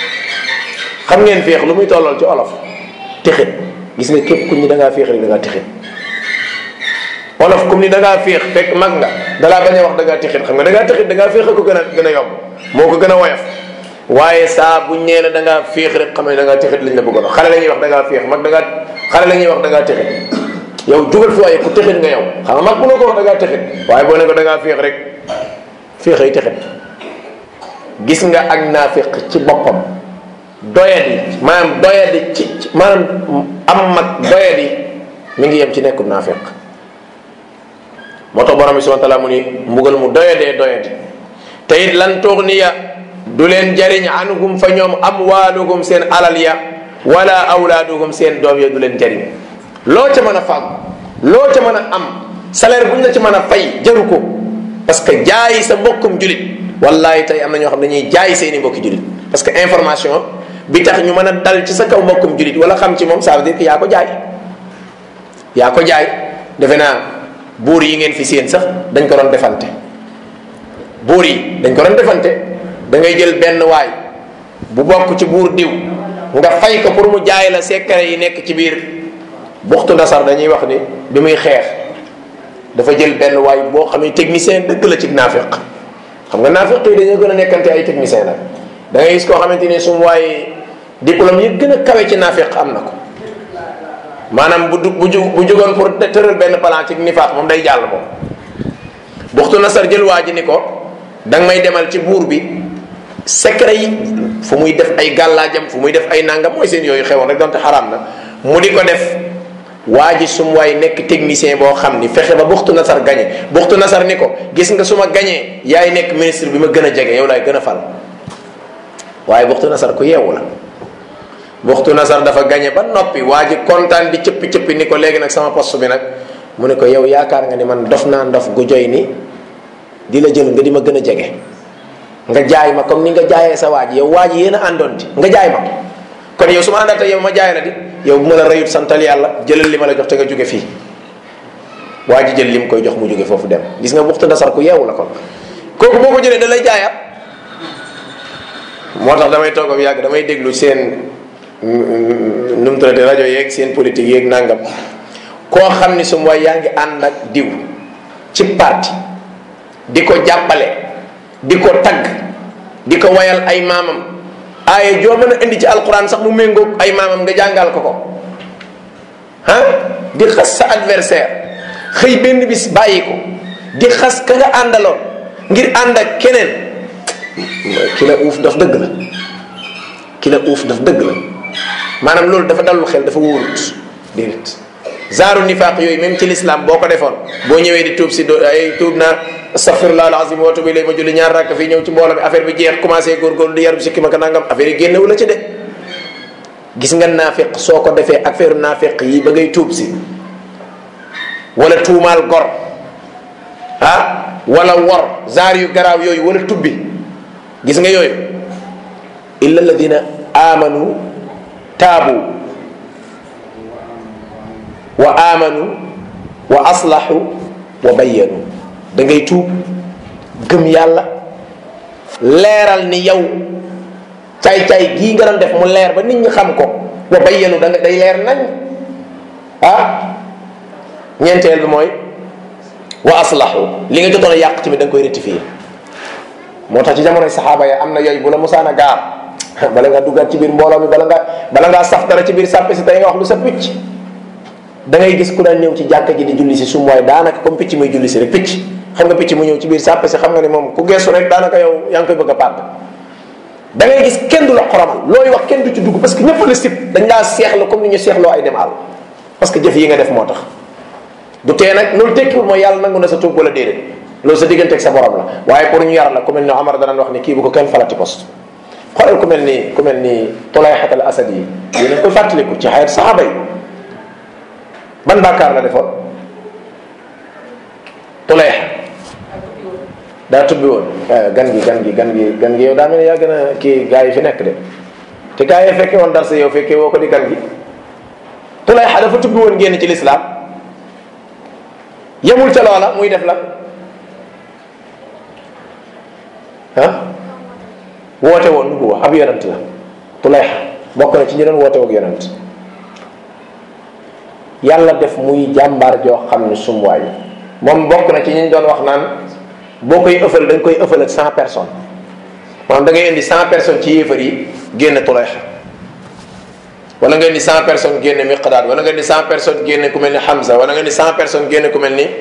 xam ngeen féex lu muy tollal ci olof texit gis nga képp ku ñi da ngaa féex rek da ngaa texit olof comme ni da ngaa féex fekk mag nga dalaa bañ a wax da ngaa texit xam nga da ngaa texit da ngaa féex ko gën a gën a yomb moo ko gën a woyof waaye saa bu ñee la da ngaa féex rek xam ne da ngaa texit lañ la bëggoon xale la ñuy wax da ngaa féex mag da ngaa xale la ñuy wax da ngaa texit yow jugal fi waaye ku texit nga yow xam nga mag bu la ko wax da ngaa texit waaye boo ne ko da ngaa féex rek féexay texit gis nga ak naafiq ci boppam doyadi maanaam doyadi ci maanaam am mag doyadi mi ngi yem ci nekkub naafiq moo tax borom bi subhanahu wa taala mu ni mbugal mu doyadee doyadi te it lan tuxniya du leen jariñ anhum fa ñoom amwaaluhum seen alal ya wala awlaaduhum seen doom ya du leen jariñ loo ca mën a fàgg loo ca mën a am salaire bu ñu la ci mën a fay jaru ko parce que jaay sa mbokkum julit wallahi tey am na ñoo xam ne dañuy jaay seeni mbokki julit parce que information bi tax ñu mën a dal ci sa kaw mbokkum julit wala xam ci moom ça veut dire que yaa ko jaay yaa ko jaay defe naa buur yi ngeen fi seen sax dañ ko doon defante buur yi dañ ko doon defante da ngay jël benn waay bu bokk ci buur diw nga fay ko pour mu jaay la secret yi nekk ci biir buxtu nasar dañuy wax ni bi muy xeex dafa jël benn waay boo xam ne technicien dëgg la ci naafiq xam nga naafiq yi dañoo gën a nekkante ay technicien nag da ngay gis koo xamante ni su mu waaye diplôme yi gën a kawe ci naafiq am na ko maanaam bu bu ju bu jugoon pour tëral benn plan ci nifaax moom day jàll moom buxtu nasar jël waa ji ni ko danga may demal ci buur bi secret yi fu muy def ay gàllaajam fu muy def ay nangam mooy seen yooyu xewoon rek donte xaraam na mu di ko def waa ji sum waay nekk technicien boo xam ni fexe ba buxtu nasar gañe buxtu nasar ni ko gis nga su ma gañee yaay nekk ministre bi ma gën a jege yow laay gën a fal waaye buxtu nasar ku yeewu la buxtu nasar dafa gañe ba noppi waa ji kontaan di cëppi cëppi ni ko léegi nag sama poste bi nag mu ne ko yow yaakaar nga ni man dof naa ndof gu joy ni di la jël nga di ma gën a jege nga jaay ma comme ni nga jaayee sa waa ji yow waa ji yéen a àndoon ti nga jaay ma kon yow su ma àndaatee yow ma jaay la di yow bu ma la rëyut santal yàlla jëlal li ma la jox te nga jóge fii waa ji jël li mu koy jox mu jóge foofu dem gis nga buxtu nasar ku yeewu la kon kooku boo ko jëlee da lay jaayaat moo tax damay toog ak yàgg damay déglu seen nu mu tuddati rajo yeeg seen politique yeeg nangam koo xam ni su ma yaa ngi ànd ak diw ci parti di ko jàppale di ko tagg di ko wayal ay maamam aaye joo mën a indi ci alquran sax mu méngoog ay maamam nga jàngal ko ko ah di xas sa adversaire xëy benn bis bàyyi ko di xas ka nga àndaloon ngir ànd ak keneen ki la uuf daf dëgg la ki la uuf daf dëgg la maanaam loolu dafa dalul xel dafa wóorut déedéet zaaru nifaaq yooyu même ci l'islam boo ko defoon boo ñëwee di tuub si do ay tuub naa astaghfirullah alazim wa tubu ilayhi ma julli ñaar rakk fii ñëw ci mbooloo mi affaire bi jeex commencé góorgóorlu di yar bi sikki ma ka nangam affaire yi génnewu la ci de gis nga naafiq soo ko defee affaire naafiq yi ba ngay tuub si wala tuumaal gor ah wala wor zaar yu garaaw yooyu wala tubbi gis nga yooyu illa alladina amanu taabu wa amanu wa aslahu wa bayyanu da ngay tuub gëm yàlla leeral ni yow caay-caay gii nga doon def mu leer ba nit ñi xam ko wa bayyanu da nga day leer nañ ah ñeenteel bi mooy wa aslahu li nga jotoon a yàq tamit da nga koy rectifier moo tax ci jamonoy saxaaba ya am na yooyu bu la musaan a gaar bala nga duggaat ci biir mbooloo mi bala nga bala ngaa saf dara ci biir sàppe si tey nga wax lu sa picc da ngay gis ku daan ñëw ci jàkka ji di julli si sum waaye daanaka comme picc muy julli si rek picc xam nga picc mu ñëw ci biir sàppe si xam nga ni moom ku geesu rek daanaka yow yaa ngi koy bëgg a pàdd da ngay gis kenn du la xoromal looy wax kenn du ci dugg parce que ñëpp la sib dañ laa seexla comme ni ñu seexloo ay dem àll parce que jëf yi nga def moo tax du tee nag loolu tekkiwul mooy yàlla nangu na sa tuub wala déedéet loolu sa diggante ak sa borom la waaye pour ñu yar la ku mel ni Omar danaan wax ni kii bu ko kenn falati poste xoolal ku mel ni ku mel ni Tulayhat al Asad yi yéen a koy fàttaliku ci xayat saxaaba yi ban bàkkaar la defoon Tulayha daa tubbi woon gan gi gan gi gan gi gan gi yow daa mel ni yaa gën a kii gaa yi fi nekk de te gaa yi fekke woon dar sa yow fekkee woo ko di gan gi Tulayha dafa tubbi woon génn ci lislaam yemul ca loola muy def la ah woote woon nu bu wax ab yonent la Tulayha bokk na ci ñi doon woote woog yonent yàlla def muy jàmbaar joo xam ne sumwaay moom bokk na ci ñi doon wax naan boo koy ëffal da nga koy ëffal ak cent personnes maanaam da ngay indi cent personnes ci yéefar yi génn Tulayha wala nga indi cent personnes génne Miqdaad wala nga indi cent personnes génne ku mel ni Hamza wala nga indi cent personnes génne ku mel ni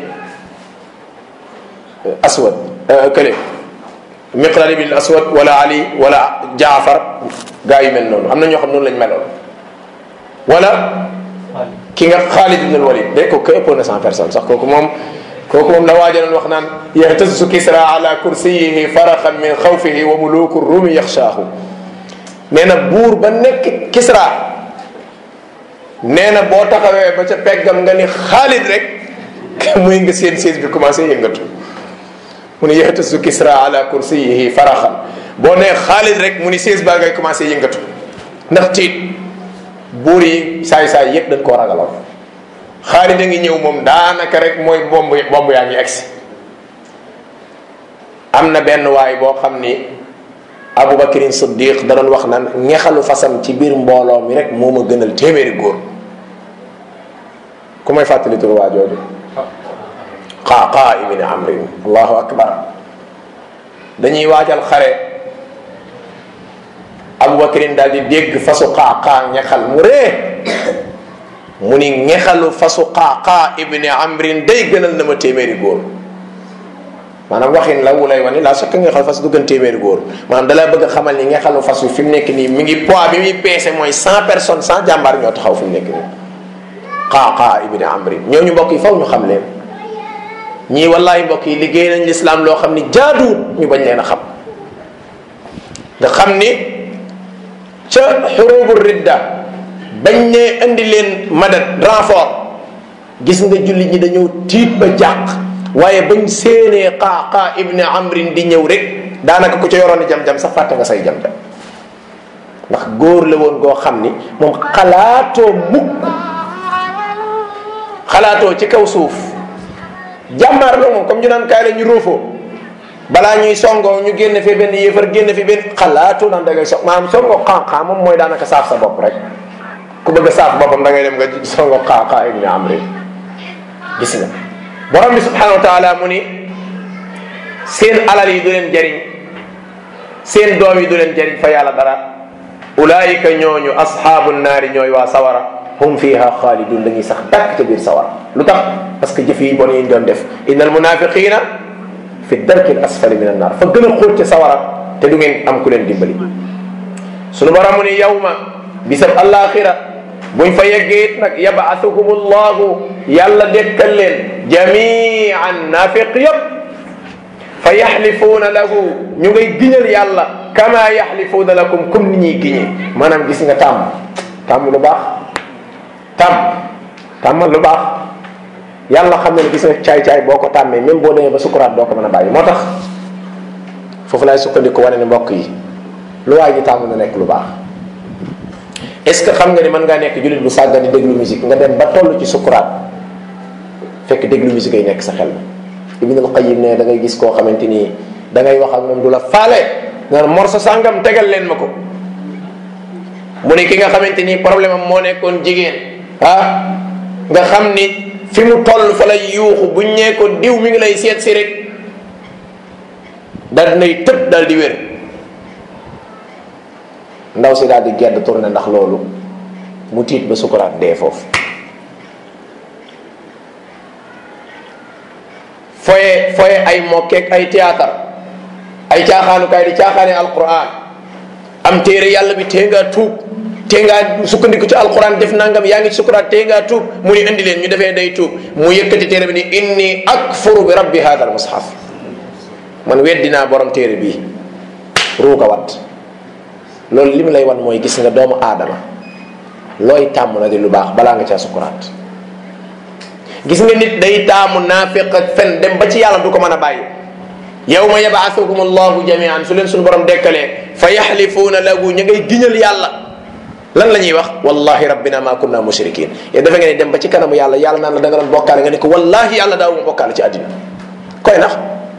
Aswad kële Miqdaad ibn Aswad wala Ali wala Jaafar gaa yu mel noonu am na ñoo xam noonu lañ meloon wala ki nga Xaalid ibn al-Walid de kooku ëppoon na cent personnes sax kooku moom kooku moom la waajaloon wax naan yahtasu kisra ala kursiyihi faraxan min xawfihi wa muluku rumi yaxshaahu nee na buur ba nekk kisra nee na boo taxawee ba ca peggam nga ni Xaalid rek muy nga seen siis bi commencé yëngatu mu ni yahtasu kisra ala kursiyihi faraxan boo nee Xaalid rek mu ni siis baa ngay commencé yëngatu ndax tiit buur yi saay-saay yépp dañ koo ragaloon Xaalid a ngi ñëw moom daanaka rek mooy bomb bomb yaa ngi egsi am na benn waay boo xam ni Aboubacrine Siddiq da doon wax naan ñexalu fasam ci biir mbooloo mi rek moo ma gënal téeméeri góor ku may fàttali turu waa jooju Qaaqa ibni Amrin allahu akbar dañuy waajal xare Aboubacrine daal di dégg fasu Qaaqa ñexal mu ree mu ni ñexalu fasu Qaaqa ibni Amrin day gënal na ma téeméeri góor maanaam waxin la wu lay wane laa sokk ngexal fas du gën téeméeri góor maanaam dalaa bëgg a xamal ni ngexalu fas wi fi mu nekk nii mi ngi poids bi muy peese mooy cent personnes cent jàmbaar ñoo taxaw fi mu nekk nii qaaqa ibni amrin ñooñu mbokk yi faw ñu xam leen ñii wallahi mbokk yi liggéey nañ lislaam loo xam ni jaaduwut ñu bañ leen a xam nga xam ni ca xurubu ridda bañ ne indi leen madad renfort gis nga jullit ñi dañoo tiit ba jàq waaye bañ séenee qaaqa ibni amrin di ñëw rek daanaka ku ca yoroon jam-jam sax fàtte nga say jam-jam ndax góor la woon goo xam ni moom xalaatoo mukk xalaatoo ci kaw suuf jàmmaar la moom comme ñu naan kaay la ñu róofoo balaa ñuy songoo ñu génn fi benn yéefar génn fi benn xalaatoo naan da ngay so maanaam songoo xaaxaa moom mooy daanaka saaf sa bopp rek ku bëgg a saaf boppam da ngay dem nga songoo xaaxaa ibni amri gis nga borom bi subhanahu wa taala mu ni seen alal yi du leen jariñ seen doom yi du leen jariñ fa yàlla dara ulaayika ñooñu asxaabu naari ñooy waa sawara hum fiha xaalidun dañuy sax dàkk ca biir sawara lu tax parce que jëf yi bon yi ñu doon def inna al munafiqina fi darki al asfali min annar fa gën a xóot ca sawara te du ngeen am ku leen dimbali sunu borom mu ni yawma bisab alaxira buñ fa yeggee it nag yabaatuhum allahu yàlla dekkal leen jamian nafiq yëpp fa yaxlifuuna lahu ñu ngay giñal yàlla kama yaxlifuuna lakum comme ni ñuy giñee maanaam gis nga tàmm tàmm lu baax tàmm tàmmal lu baax yàlla xam ne gis nga caay-caay boo ko tàmmee même boo demee ba sukuraat doo ko mën a bàyyi moo tax foofu laay sukkandiku wane ne mbokk yi lu waay ji tàmm na nekk lu baax est ce que xam nga ni mën ngaa nekk jullit bu sàggan di déglu musique nga dem ba toll ci sukuraat fekk déglu musique ay nekk sa xel ibnul qayim ne da ngay gis koo xamante ni da ngay wax ak moom du la faale nga morso sàngam tegal leen ma ko mu ne ki nga xamante ni problème am moo nekkoon jigéen ah nga xam ni fi mu toll fa lay yuuxu buñ ñee ko diw mi ngi lay seet si rek dal dinay tëb dal di wér ndaw si daal di gedd tourné ndax loolu mu tiit ba sukuraat dee foofu foye foye ay mokkeek ay théâtre ay caaxaanukaay di caaxaane alquran am téere yàlla bi tee ngaa tuub tee ngaa sukkandiku ci alquran def nangam yaa ngi sukuraat tee ngaa tuub mu ni indi leen ñu defee day tuub mu yëkkati téere bi ni inni akfuru bi rabbi hada al mushaf man weddinaa borom téere bii ruuga wat loolu li mu lay wan mooy gis nga doomu aadama looy tàmm na di lu baax balaa nga caa sukuraat gis nga nit day taamu naafiq ak fen dem ba ci yàlla du ko mën a bàyyi yawma yabaasukum allahu jamian su leen suñu borom dekkalee fa yaxlifuuna lahu ñu ngay giñal yàlla lan la ñuy wax wallahi rabbina ma kunna mushrikin yow defe nga ne dem ba ci kanamu yàlla yàlla naan la da nga doon bokkaale nga ne ko wallahi yàlla daawuma bokkaale ci àddina koy nax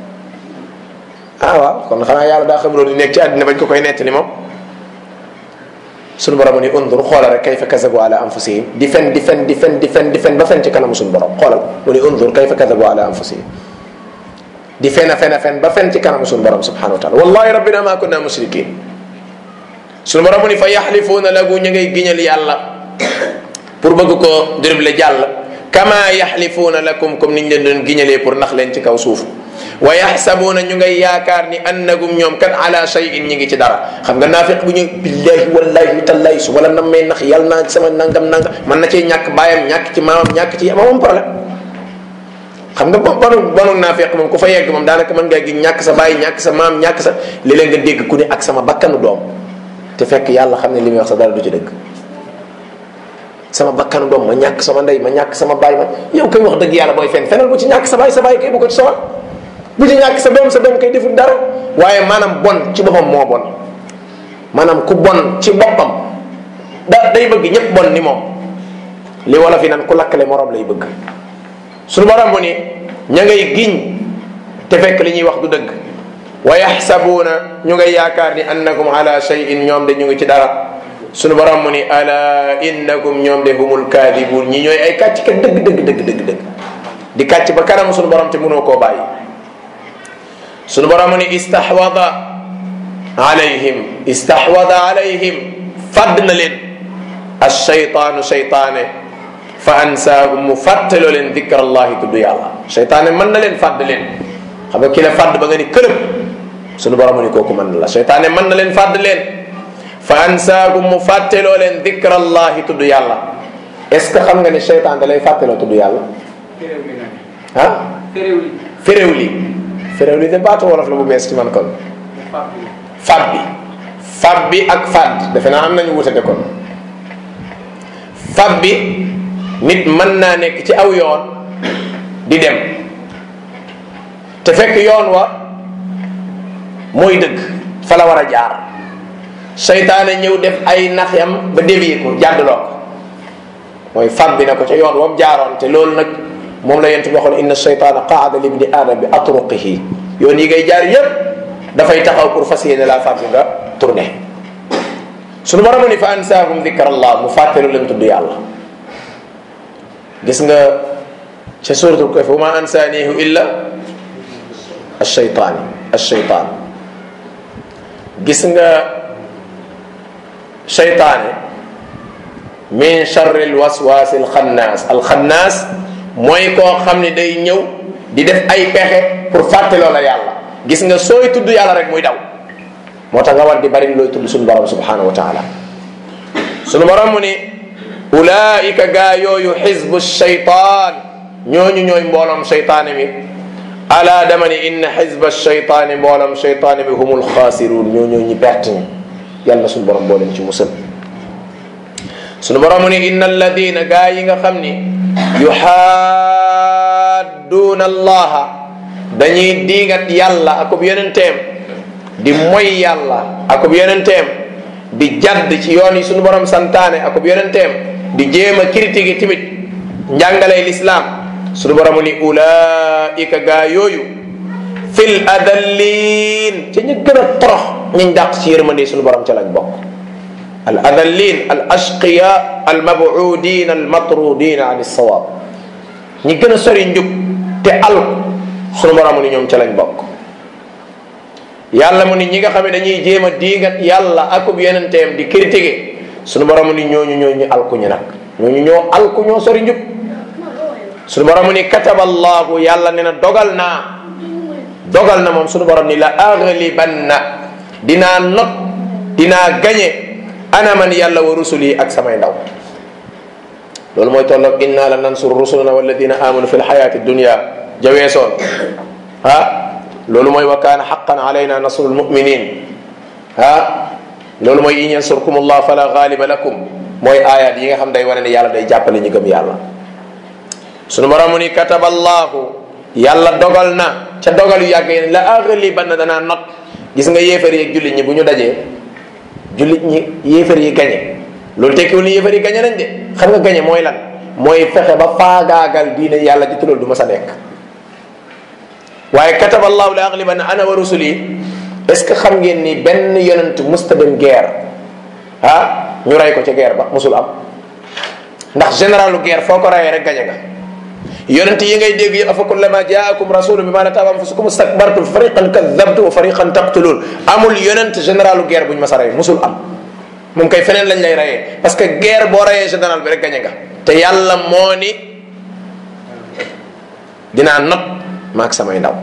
ah waaw kon xanaa yàlla daa xam loolu nekk ci àddina bañ ko koy nettali moom suñu borom ni undur xoolal rek kayfa kazabu ala anfusihim di fen di fen di fen di fen di fen ba fen ci kanamu suñu borom xoolal mu ni undur kayfa kazabu ala anfusihim di fen a fen a fen ba fen ci kanamu suñu borom subhanahu wa taala wallahi rabbina ma kunna mushrikin suñu borom ni fa yaxlifuuna lahu ñu ngay giñal yàlla pour bëgg ko dribble jàll kama yaxlifuuna lakum comme niñ leen doon giñalee pour nax leen ci kaw suuf wa yaxsabuuna ñu ngay yaakaar ni annagum ñoom kan ala shay'in ñi ngi ci dara xam nga naafiq bu ñu billahi wallahi tallahi su wala nam may nax yàlla naa sama nangam nangam man na cee ñàkk baayam ñàkk ci maamam ñàkk ci ama moom problème xam nga bo bonu bonu naafiq moom ku fa yegg moom daanaka mën ngaa gi ñàkk sa baay ñàkk sa maam ñàkk sa léeg-léeg nga dégg ku ne ak sama bakkanu doom te fekk yàlla xam ne li muy wax sa dara du ci dëgg sama bakkanu doom ma ñàkk sama ndey ma ñàkk sama baay ma yow koy wax dëgg yàlla booy fen fenal bu ci ñàkk sa baay sa baay kay bu ko ci sowal bu ci ñàkk sa doom sa doom kay deful dara waaye maanaam bon ci boppam moo bon maanaam ku bon ci boppam da day bëgg ñëpp bon ni moom li wala fi nan ku lakkale morom lay bëgg suñu borom bu ni ña ngay giñ te fekk li ñuy wax du dëgg wa yaxsabuuna ñu ngay yaakaar ni annakum ala shay'in ñoom de ñu ngi ci dara suñu borom mu ni ala innakum ñoom de humul kaadibuun ñi ñooy ay kàcc kat dëgg dëgg dëgg dëgg dëgg di kàcc ba kanam suñu borom te mënoo koo bàyyi suñu borom ni istahwada alayhim istahwada alayhim fadd na leen alcheytaanu cheytaane fa ansaahum mu fàttaloo leen dikra allahi tudd yàlla cheytaane mën na leen fàdd leen xam nga ki la fàdd ba nga ni këlëb suñu borom ni kooku mën na la cheytaane mën na leen fàdd leen fa ansaahum mu fàttaloo leen dikra allahi tudd yàlla est ce que xam nga ni seytaan da lay fàttaloo tudd yàlla ah féréw li féréw li de baatu wolof la bu bees ci man kon fab bi fab bi ak fàdd defe naa am nañu wutate kon fab bi nit mën naa nekk ci aw yoon di dem te fekk yoon wa mooy dëgg fa la war a jaar seytaane ñëw def ay naxyam ba dévier ko jàddloo ko mooy fab bi na ko ca yoon wam jaaroon te loolu nag moom la yent bi waxoon inna seytaana qaada libni aadam bi atruqihi yoon yi ngay jaar yépp dafay taxaw pour fas yéene laa fab bi nga tourné suñu borom ni fa ansaahum dikra allah mu fàttelu leen tudd yàlla gis nga ca suratul kahf wa ma ansaanihu illa alcheytaani alcheytaan gis nga cheytaane min charri alwaswaasi alxannaas alxannaas mooy koo xam ne day ñëw di def ay pexe pour fàtteloo la yàlla gis nga sooy tudd yàlla rek muy daw moo tax nga war di bari looy tudd suñu borom subhanahu wa taala suñu borom mu ni ulaika gaa yooyu xizbu shaytaan ñooñu ñooy mbooloom shaytaane mi ala dama ni inna xizba shaytaani mbooloom shaytaane mi humul xaasiruun ñoo ñoo ñi perte ñi yàlla suñu borom boo leen ci musal suñu borom mu ni inna alladina gaa yi nga xam ni yuxaadduuna allaha dañuy diigat yàlla akub yonenteem di moy yàlla akub yonenteem di jadd ci yoon yi suñu borom santaane akub yonenteem di jéem a critiquer timit njàngalay lislaam suñu borom ni ulaika gaa yooyu fil adallin ca ñu gën a torox ñañ dàq ci yërmande suñu borom ca lañ bokk al adallin al ashqiya al mabudin al matrudin an alsawab ñi gën a sori njub te al suñu borom ni ñoom ca lañ bokk yàlla mu ni ñi nga xam ne dañuy jéem a diigat yàlla akub yonenteem di critiquer suñu borom ni ñooñu ñoo ñu alkuñu nag ñooñu ñoo alku ñoo sori njub suñu borom ni kataba allahu yàlla ne na dogal naa dogal na moom suñu borom ni la aglibanna dinaa not dinaa gañe ana man yàlla wa rusuli ak samay ndaw loolu mooy tolloog inna la nansur rusulana walladina amanu fi lxayati dunia jaweesoon ah loolu mooy wa kaana xaqan alayna nasru lmuminin ah loolu mooy in yansurkum allah fala galiba lakum mooy ayat yi nga xam day wane ne yàlla day jàppale ñu gëm yàlla sunu borom ni kataba allahu yàlla dogal na ca dogal yu yàgg yéen la aglibanna danaa not gis nga yéefar yi ak jullit ñi bu ñu dajee jullit ñi yéefar yi gañe loolu tekkiwul ni yéefar yi gañe nañ de xam nga gañe mooy lan mooy fexe ba faagaagal diine yàlla ji loolu du ma sa nekk waaye kataba allahu la aglibanna ana wa rusuli est ce que xam ngeen ni benn yonent musta dem guerre ah ñu rey ko ca guerre ba musul am ndax généralu guerre foo ko reyee rek gañe nga yonent yi ngay dégg yi afa kullama jaakum rasulun bima la taaba anfusukum istakbartum fariqan kadabtum wa fariqan taqtulun amul yonent généralu guerre buñ mas a rey musul am moom kay feneen lañ lay reyee parce que guerre boo reyee général bi rek gañe nga te yàlla moo ni dinaa not maag samay ndaw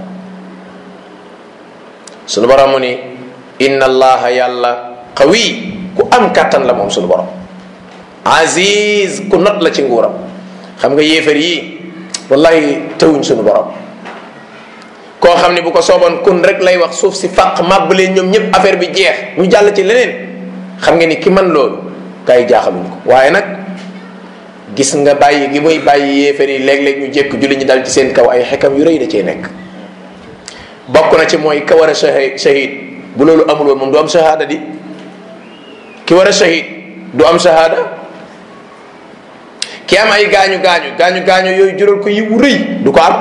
sunu borom mu ni inna allaha yàlla qawi ku am kàttan la moom sunu borom aziz ku not la ci nguuram xam nga yéefar yi wallahi tëwuñ sunu borom koo xam ne bu ko sooboon kun rek lay wax suuf si fàq màbb leen ñoom ñëpp affaire bi jeex ñu jàll ci leneen xam nga ni ki man loolu gars yi jaaxaluñ ko waaye nag gis nga bàyyi gi muy bàyyi yéefar yi léeg-léeg ñu jékk julli ñu dal ci seen kaw ay xekam yu rëy da cee nekk bokk na ci mooy ka war a shahid bu loolu amul woon moom du am shahada di ki war a shahid du am shahada ki am ay gaañu gaañu gaañu gaañu yooyu jural ko yiwu rëy du ko am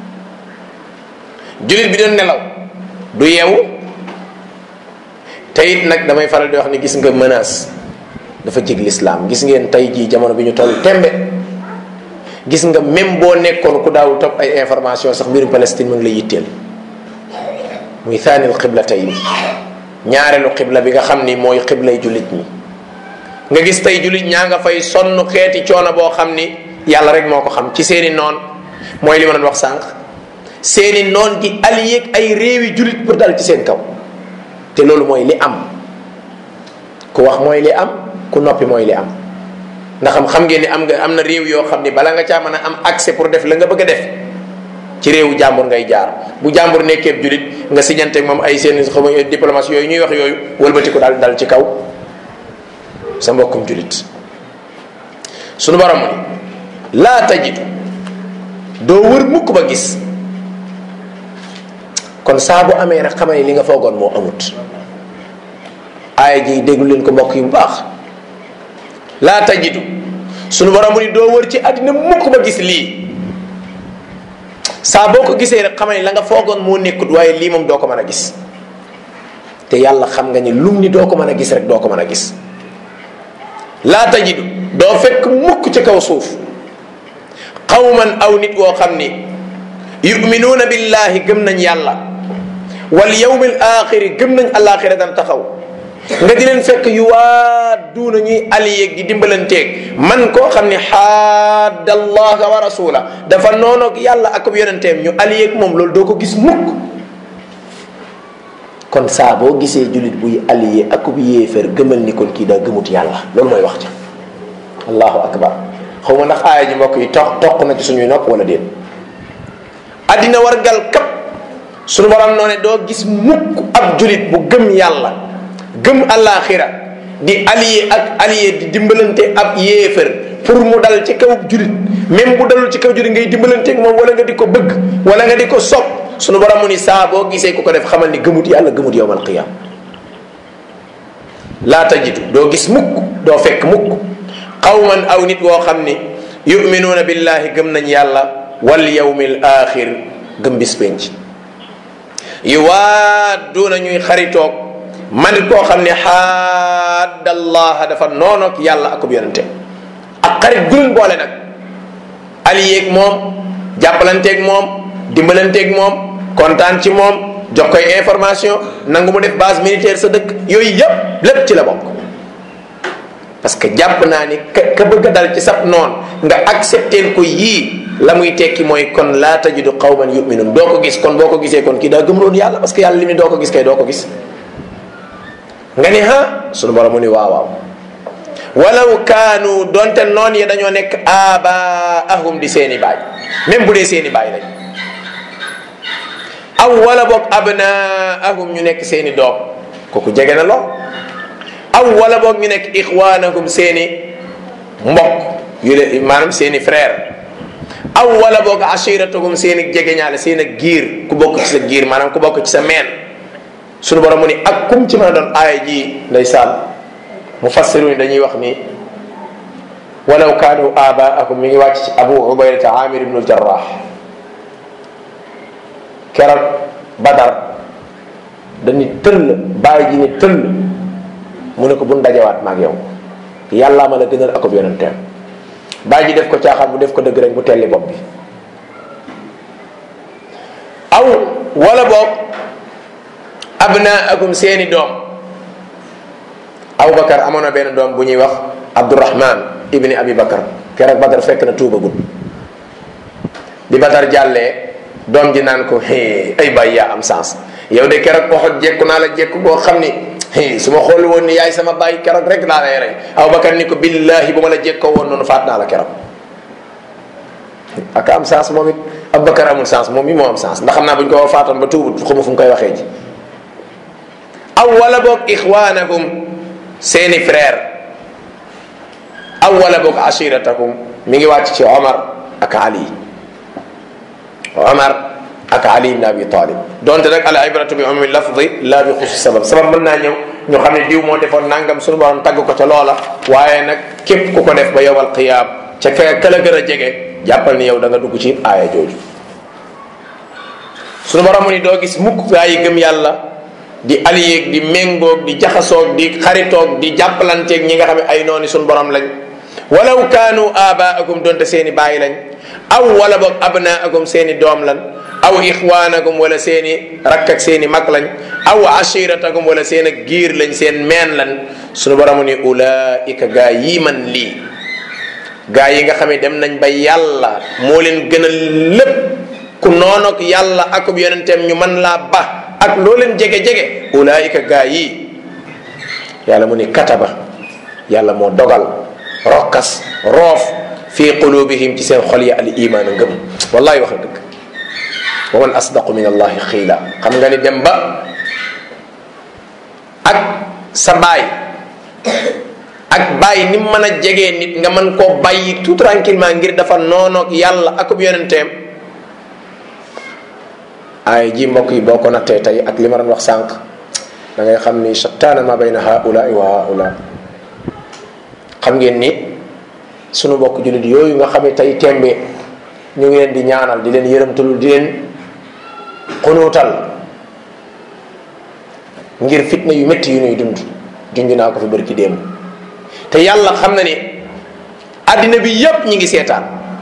julit bi doon nelaw du yeewu te it nag damay faral di wax ni gis nga menace dafa jig lislaam gis ngeen tey jii jamono bi ñu toll tembe gis nga même boo nekkoon ku daawul topp ay information sax mbirum Palestine mu ngi lay yitteel muy thaanil xibla tey ñaareelu xibla bi nga xam ni mooy xiblay jullit ñi nga gis tey jullit ñaa nga fay sonn xeeti coono boo xam ni yàlla rek moo ko xam ci seeni noon mooy li ma doon wax sànq seeni noon di allié ak ay réewi jullit pour dal ci seen kaw te loolu mooy li am ku wax mooy li am ku noppi mooy li am ndax xam xam ngeen ni am nga am na réew yoo xam ni bala nga caa mën a am accès pour def la nga bëgg a def ci réewu jàmbur ngay jaar bu jàmbur nekkee julit nga siñanteeg moom ay seen xam diplomatie yooyu ñuy wax yooyu wëlbati ko daal dal ci kaw sa mbokkum julit sunu borom ni laa tajidu doo wër mukk ba gis kon saa bu amee rek xamal ni li nga foogoon moo amut aaya ji déglu leen ko mbokk yu bu baax laa tajidu sunu borom mu ni doo wër ci àddina mukk ba gis lii saa boo ko gisee rek xamal ni la nga foogoon moo nekkut waaye lii moom doo ko mën a gis te yàlla xam nga ni lum ni doo ko mën a gis rek doo ko mën a gis laa tajidu doo fekk mukk ci kaw suuf qawman aw nit woo xam ni yuminuuna billahi gëm nañ yàlla wal yawmil axiri gëm nañ alaxira dana taxaw nga di leen fekk yu waa duuna ñuy aliyeeg di dimbalanteeg man koo xam ne xaadda allaha wa rasula dafa noonoog yàlla ak yonenteem ñu aliyeeg moom loolu doo ko gis mukk kon saa boo gisee julit buy aliyee ak bu yéeféer gëmal ni kon kii daa gëmut yàlla loolu mooy wax ca allahu akbar xaw ma ndax aaya ji mbokk yi toq toq na ci suñuy nopp wala déet addina war gal kap suñu borom noo ne doo gis mukk ab julit bu gëm yàlla gëm alaxira di allié ak allié di dimbalante ab yéefar pour mu dal ci kaw julit même bu dalul ci kaw julit ngay dimbalante ak moom wala nga di ko bëgg wala nga di ko sopp sunu borom mu ni saa boo gisee ku ko def xamal ni gëmut yàlla gëmut yowmal qiyam laa tajidu doo gis mukk doo fekk mukk qawman aw nit woo xam ni yuminuuna billahi gëm nañ yàlla wal yawmil axir gëm bis penc yuwaadduuna ñuy xaritoog man koo xam ne xaaddallaha dafa noonoog yàlla akub yonente ak xarit guleen boole nag aliyeeg moom jàppalanteeg moom dimbalanteeg moom kontaan ci moom jox koy information nangu mu def base militaire sa dëkk yooyu yëpp lépp ci la bokk parce que jàpp naa ni ka ka bëgg a dal ci sab noon nga accepter ko yii la muy tekki mooy kon laa tajidu qawman yuminun doo ko gis kon boo ko gisee kon kii daa gëmloon yàlla parce que yàlla li mu doo ko gis kay doo ko gis nga ni ha sunu borom mu ni waaw waaw walaw kaanu donte noon ya dañoo nekk abaahum di seeni baay même bu dee seeni baay lañ aw wala boog abnaahum ñu nekk seeni doom kooku jege na lool aw wala boog ñu nekk ixwaanahum seeni mbokk yu le maanaam seeni frère aw wala boog ashiratahum seeni jegeñaale seen ak giir ku bokk ci sa giir maanaam ku bokk ci sa meen sunu borom mu ni ak kum ci mën a doon aaya ji ndeysaan mufassiru ni dañuy wax ni walaw kaanu abaahum mi ngi wàcc ci abu ubaydata amir ibnu jarrah keroog badar dañu tëll bàyyi ji ni tëll mu ne ko buñ dajewaat maag yow yàllaa ma la gënal akub yonenteem bàyyi ji def ko caaxaan bu def ko dëgg rek bu telli bopp bi aw wala boog abnaakum seeni doom abubakar amoon na benn doom bu ñuy wax abdurahman ibni abi bakar keroog badar fekk na tuubagul bi badar jàllee doom ji naan ko ay bay yaa am sens yow de keroog waxot jekku naa la jekku boo xam ni su ma xool woon ni yaay sama baay keroog rek laa lay rey abubakar ni ko billahi bu ma la jekkoo woon noonu faat naa la keroog ak am sens moom it abubakar amul sens moom mi moo am sens ndax xam naa bu ñu ko faatoon ba tuubut xamu fu mu koy waxee ji aw wala boog ixwaanakum seeni frère aw wala boog ashiratakum mi ngi wàcc ci omar ak ali omar ak ali ibn abi talib donte nag al ibratu bi umumi lafdi la bi xusi sabab sabab mën naa ñëw ñu xam ne diw moo defoon nangam suñu borom tagg ko ca loola waaye nag képp ku ko def ba yowal qiyaam ca ka ka la gën a jege jàppal ni yow da nga dugg ci aaya jooju suñu borom mu ni doo gis mukk gaa yi gëm yàlla di aliyéeg di méngoog di jaxasoog di xaritoog di jàppalanteeg ñi nga xam ne ay nooni suñu borom lañ walaw kaanu abaakum donte seeni bàyyi lañ aw wala boog abnaakum seeni doom lan aw ixwaanakum wala seeni rakk ak seeni mag lañ aw ashiratakum wala seen ak giir lañ seen meen lan suñu borom ni ulaika gaa yi man lii gaa yi nga xam ne dem nañ ba yàlla moo leen gënal lépp ku noonoog yàlla akub yonenteem ñu man laa ba ak loo leen jege-jege ulaika gaa yi yàlla mu ni kataba yàlla moo dogal rokkas roof fi qulubihim ci seen xol ya al iman ngëm wallahi wax dëgg wa man asdaqu min allahi xiila xam nga ni dem ba ak sa baay ak bàyyi ni mu mën a jegee nit nga mën koo bàyyi tout tranquillement ngir dafa noonoog yàlla akub yonenteem ay ji mbokk yi boo ko nattee tey ak li ma doon wax sànq da ngay xam ni shattaana ma bayna haulaai wa haula xam ngeen ni sunu mbokk jullit yooyu nga xam ne tey tembe ñu ngi leen di ñaanal di leen yërëmtalul di leen xunuutal ngir fitna yu métti yu ñuy dund junj naa ko fi bërki démb te yàlla xam na ni àddina bi yépp ñi ngi seetaan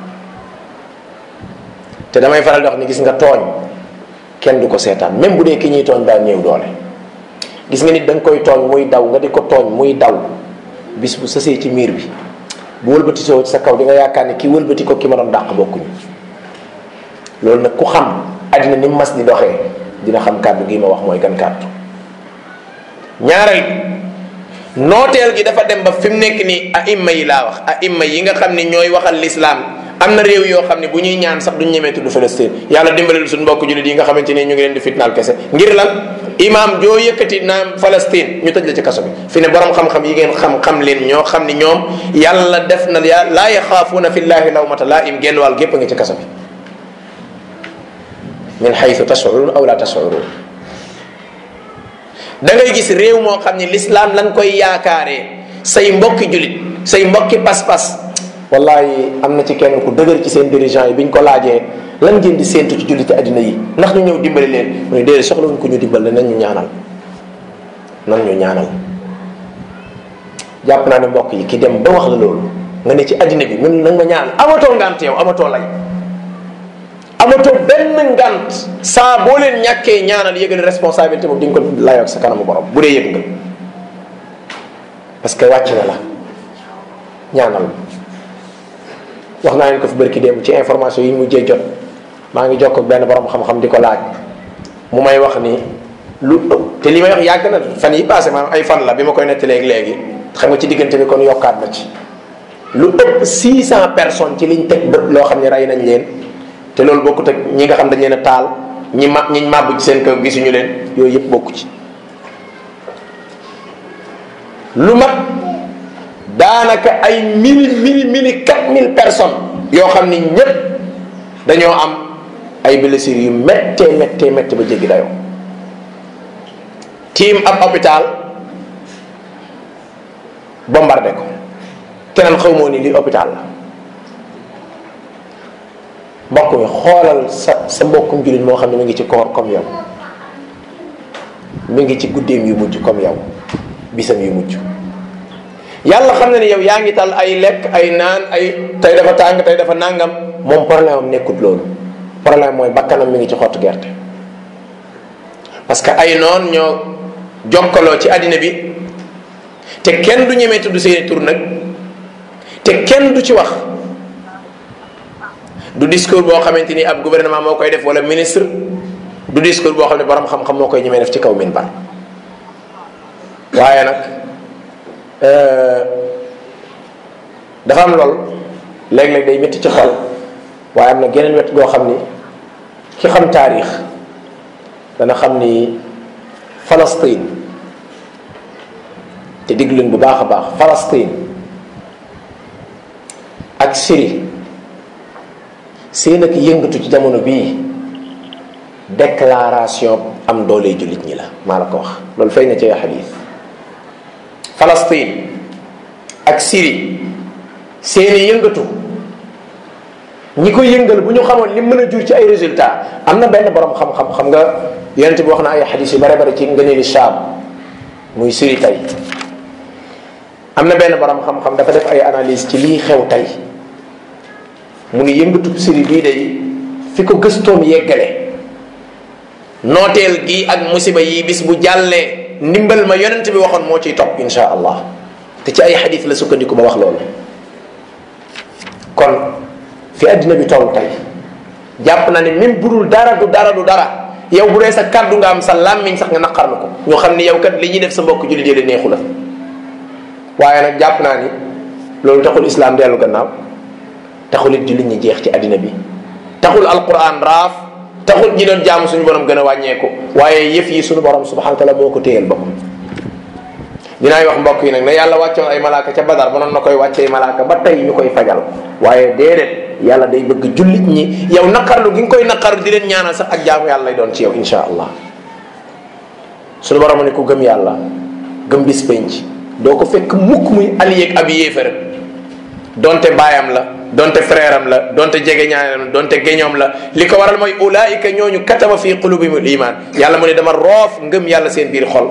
te damay faral di wax ni gis nga tooñ kenn du ko seetaan même bu dee ki ñuy tooñ daa néew doole gis nga nit da nga koy tooñ muy daw nga di ko tooñ muy daw bis bu sësee ci miir bi bu wëlbati soo ci sa kaw di nga yaakaar ne ki wëlbati ko ki ma doon dàq bokkuñu loolu nag ku xam àddina ni mas di doxee dina xam kàddu gi ma wax mooy gan kàddu ñaareel nooteel gi dafa dem ba fi mu nekk nii a imma yi laa wax a imma yi nga xam ne ñooy waxal lislaam am na réew yoo xam ne bu ñuy ñaan sax duñ ñemee tudd Palestine yàlla dimbalil suñu mbokk jullit yi nga xamante ni ñu ngi leen di fitnaal kese ngir lan imaam joo yëkkati naan Palestine ñu tëj la ci kaso bi fi ne borom xam-xam yi ngeen xam-xam leen ñoo xam ni ñoom yàlla def na ya laa yaxaafuuna fillahi lawmata laa im genn wàll gépp a ngi ci kaso bi min xaytu tashurun aw la tashurun da ngay gis réew moo xam ni l'islam lan koy yaakaaree say mbokki julit say mbokki pas-pas wallahi am na ci kenn ku dëgër ci seen dirigeant yi bi ñu ko laajee lan ngeen di séentu ci julliti àddina yi ndax ñu ñëw dimbali leen mu ne déedéet soxlawuñ ko ñu dimbal nañ ñu ñaanal nan ñu ñaanal jàpp naa ne mbokk yi ki dem ba wax la loolu nga ne ci àddina bi mun nag ma ñaanal amatoo ngant yow amatoo lay amatoo benn ngant saa boo leen ñàkkee ñaanal yëgal responsabilité boobu di nga ko layoo ak sa kanamu borom bu dee yëg nga parce que wàcc na la ñaanal wax naa leen ko fi bërki démb ci information yi ñu mujjee jot maa ngi jokk ak benn borom xam-xam di ko laaj mu may wax ni lu te li may wax yàgg na fan yi passé maanaam ay fan la bi ma koy nettalee léegi xam nga ci diggante bi kon yokkaat na ci lu ëpp 600 personnes ci liñ teg bët loo xam ne rey nañ leen te loolu bokkut ak ñi nga xam dañ leen a taal ñi ma ñi màbb ci seen kaw gisuñu leen yooyu yëpp bokku ci lu mat daanaka ay mille mille mille quatre mille personnes yoo xam ni ñépp dañoo am ay blessures yu méttee méttee méttee ba jéggi dayoo tiim ab hôpital bombardé ko keneen xaw moo ni lii hôpital la mbokk mi xoolal sa sa mbokkum jullit moo xam ne mi ngi ci koor comme yow mi ngi ci guddeem yu mujj comme yow bisam yu mujj yàlla xam na ni yow yaa ngi tal ay lekk ay naan ay tey dafa tàng tey dafa nangam moom problème am nekkut loolu problème mooy bakkanam mi ngi ci xottu gerte parce que ay noon ñoo jokkaloo ci àddina bi te kenn du ñemee tudd seeni tur nag te kenn du ci wax du discours boo xamante ni ab gouvernement moo koy def wala ministre du discours boo xam ne borom xam-xam moo koy ñemee def ci kaw min bar waaye nag dafa am lool léeg-léeg day métti ci xol waaye am na geneen wet goo xam ni ki xam taarix dana xam ni Palestine te diglu leen bu baax a baax Palestine ak Syrie seen ak yëngatu ci jamono bii déclaration am doole jullit ñi la maa la ko wax loolu fay na ci xadiis Palestine ak Syrie seeni yëngatu ñi ko yëngal bu ñu xamoon li mën a jur ci ay résultat am na benn borom xam-xam xam nga yonent bi wax na ay xadis yu bare bare ci ngëneeli Shaam muy Syrie tey am na benn borom xam-xam dafa def ay analyse ci lii xew tey mu ni yëngatu Syrie bii day fi ko gëstoom yeggale nooteel gi ak musiba yi bis bu jàllee ndimbal ma yonent bi waxoon moo ciy topp insha allah te ci ay xadis la sukkandiku ba wax loolu kon fi àddina bi toll tey jàpp na ne même bu dul dara du dara du dara yow bu dee sa kàddu nga am sa làmmiñ sax nga naqar na ko ñu xam ni yow kat li ñuy def sa mbokk jullit yi neexu la waaye nag jàpp naa ni loolu taxul islam dellu gannaaw taxul it jullit ñi jeex ci àddina bi taxul alquran raaf taxul ñi doon jaamu suñu borom gën a wàññeeku waaye yëf yi suñu borom subhanahu wa taala moo ko téyel boppam dinaay wax mbokk yi nag ne yàlla wàccoon ay malaaka ca badar ba noon na koy wàccee malaaka ba tey ñu koy fajal waaye déedéet yàlla day bëgg jullit ñi yow naqarlu gi nga koy naqarlu di leen ñaanal sax ak jaamu yàlla lay doon ci yow insha allah suñu borom ne ku gëm yàlla gëm bis penc doo ko fekk mukk muy allié ak ab yéefar donte baayam la donte frère am la donte jege ñaanam la donte géñoom la li ko waral mooy ulaayika ñooñu kataba fi qulubihimul iman yàlla mu ne dama roof ngëm yàlla seen biir xol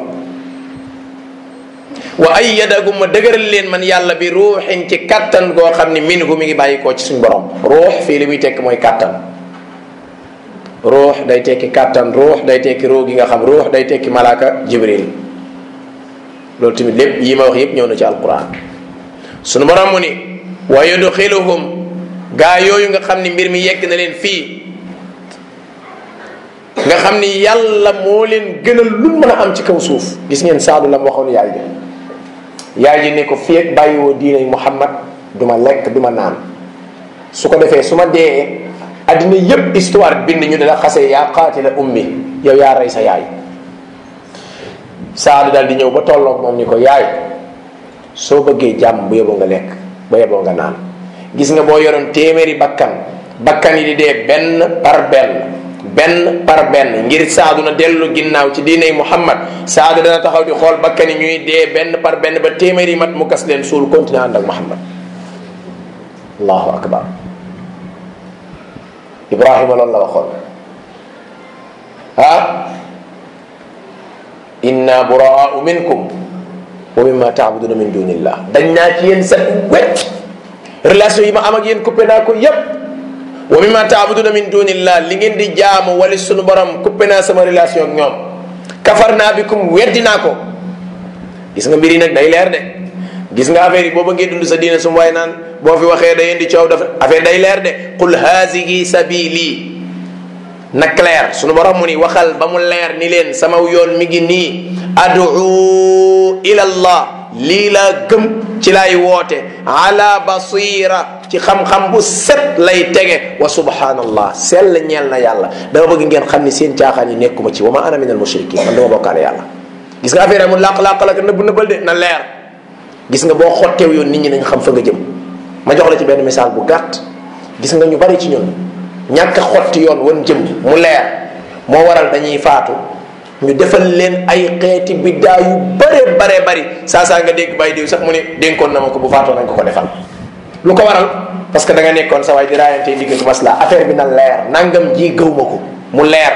wa ayyadagum ma dëgëral leen man yàlla bi ruuxin ci kattan goo xam ni minhu mi ngi bàyyi koo ci suñ borom ruux fii li muy tekk mooy kattan ruux day tekki kattan ruux day tekki ruu gi nga xam ruux day tekki malaaka jibril loolu tamit lépp yi ma wax yépp ñëw na ci alquran sunu borom mu ni wa yudxiluhum gaa yooyu nga xam ni mbir mi yegg na leen fii nga xam ni yàlla moo leen gënal lu mën a am ci kaw suuf gis ngeen saadu la mu waxoon yaay ji yaay ji ne ko fii ak bàyyiwoo diine muhammad du ma lekk du ma naan su ko defee su ma dee addina yépp histoire bind ñu dala xasee yaa qaatila ummi yow yaa rey sa yaay saadu daal di ñëw ba tolloog moom ni ko yaay soo bëggee jàmm bu yeboo nga lekk ba yeboo nga naan gis nga boo yoroon téeméeri bakkan bakkan yi di dee benn par benn benn par benn ngir saadu na dellu ginnaaw ci diiney muhammad saadu dana taxaw di xool bakkan yi ñuy dee benn par benn ba téeméeri mat mu gas leen suul continué ànd ak muhammad allahu akbar ibrahima loolu la waxoon ah inna buraau minkum wa mimma taabuduna min dunillah dañ naa ci yéen set wecc relation yi ma am ak yéen coupé naa ko yépp wa mimma taabuduna min dunillah li ngeen di jaamu wala sunu borom coupé naa sama relation ak ñoom kafar naa bikum weddi naa ko gis nga mbir yi nag day leer de gis nga affaire yi boo bëggee dund sa diine sum waaye naan boo fi waxee day indi coow dafa affaire day leer de qul haasihi sabili na clair sunu borom mu ni waxal ba mu leer ni leen sama yoon mi ngi nii adu ila allah lii laa gëm ci lay woote ala basira ci xam-xam bu set lay tege wa subhanallah sell ñeel na yàlla dama bëgg ngeen xam ni seen caaxaan yi nekkuma ci wa ma ana min al mushrikin man dama bokkaale yàlla gis nga affaire amul làq-làq la ko nëbb nëbbal de na leer gis nga boo xotteew yoon nit ñi nañ xam fa nga jëm ma jox la ci benn misaal bu gàtt gis nga ñu bari ci ñun ñàkk xotti yoon wan jëm mu leer moo waral dañuy faatu ñu defal leen ay xeeti biddaa yu bare bare bari saa saa nga dégg bàyyi diw sax mu ne dénkoon na ma ko bu faatoo nañ ko ko defal lu ko waral parce que da nga nekkoon sa waay di raayante digg ak masla affaire bi na leer nangam ji gëw ma ko mu leer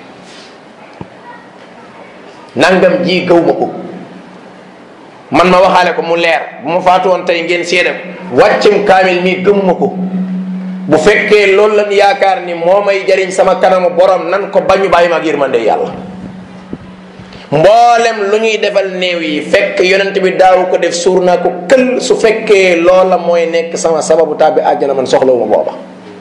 nangam ji gëw ma ko man ma waxaale ko mu leer bu ma faatu woon tey ngeen seede ko wàccum kaamil mii gëmuma ko bu fekkee loolu lan yaakaar ni moo may jariñ sama kanamu borom nan ko bañu bàyyi ma ak yërmande yàlla mboolem lu ñuy defal néew yi fekk yonent bi daaw ko def suur naa ko kël su fekkee loola mooy nekk sama sababu tàbbi àjjana man soxlawuma booba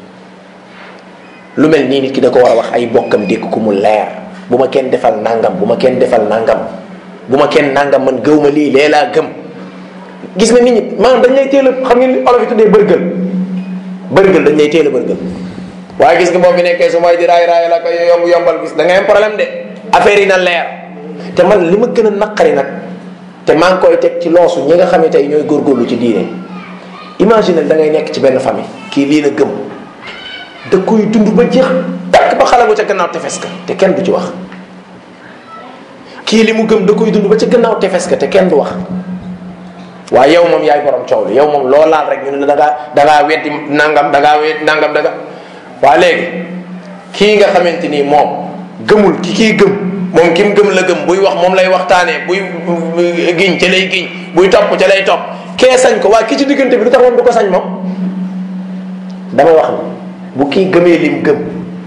lu mel nii nit ki da ko war a wax ay bokkam dégg ko mu leer bu ma kenn defal nangam bu ma kenn defal nangam bu ma kenn nangam man gëw ma lii lee laa gëm gis nga nit ñi maanaam dañ lay teel a xam ngeen olof yi tuddee bërgël bërgël dañ lay teel a bërgël waaye gis nga boo fi nekkee su may di raay raay la ko yomb yombal gis da ngay am problème de affaire yi na leer te man li ma gën a naqari nag te maa ngi koy teg ci loosu ñi nga xam ne tey ñooy góorgóorlu ci diine imagine da ngay nekk ci benn famille kii lii la gëm da koy dund ba jeex takk ba xalagu ca gannaaw tefes ka te kenn du ci wax kii li mu gëm da koy dund ba ca gannaaw tefes ka te kenn du wax waaye yow moom yaay borom coow li yow moom loo laal rek ñu ne la da ngaa da ngaa weddi nangam da ngaa weddi nangam da nga waa léegi kii nga xamante ni moom gëmul ki kii gëm moom ki mu gëm la gëm buy wax moom lay waxtaanee buy giñ ca lay giñ buy topp ca lay topp kee sañ ko waa ki ci diggante bi lu tax moom du ko sañ moom damay wax ni bu kii gëmee lim gëm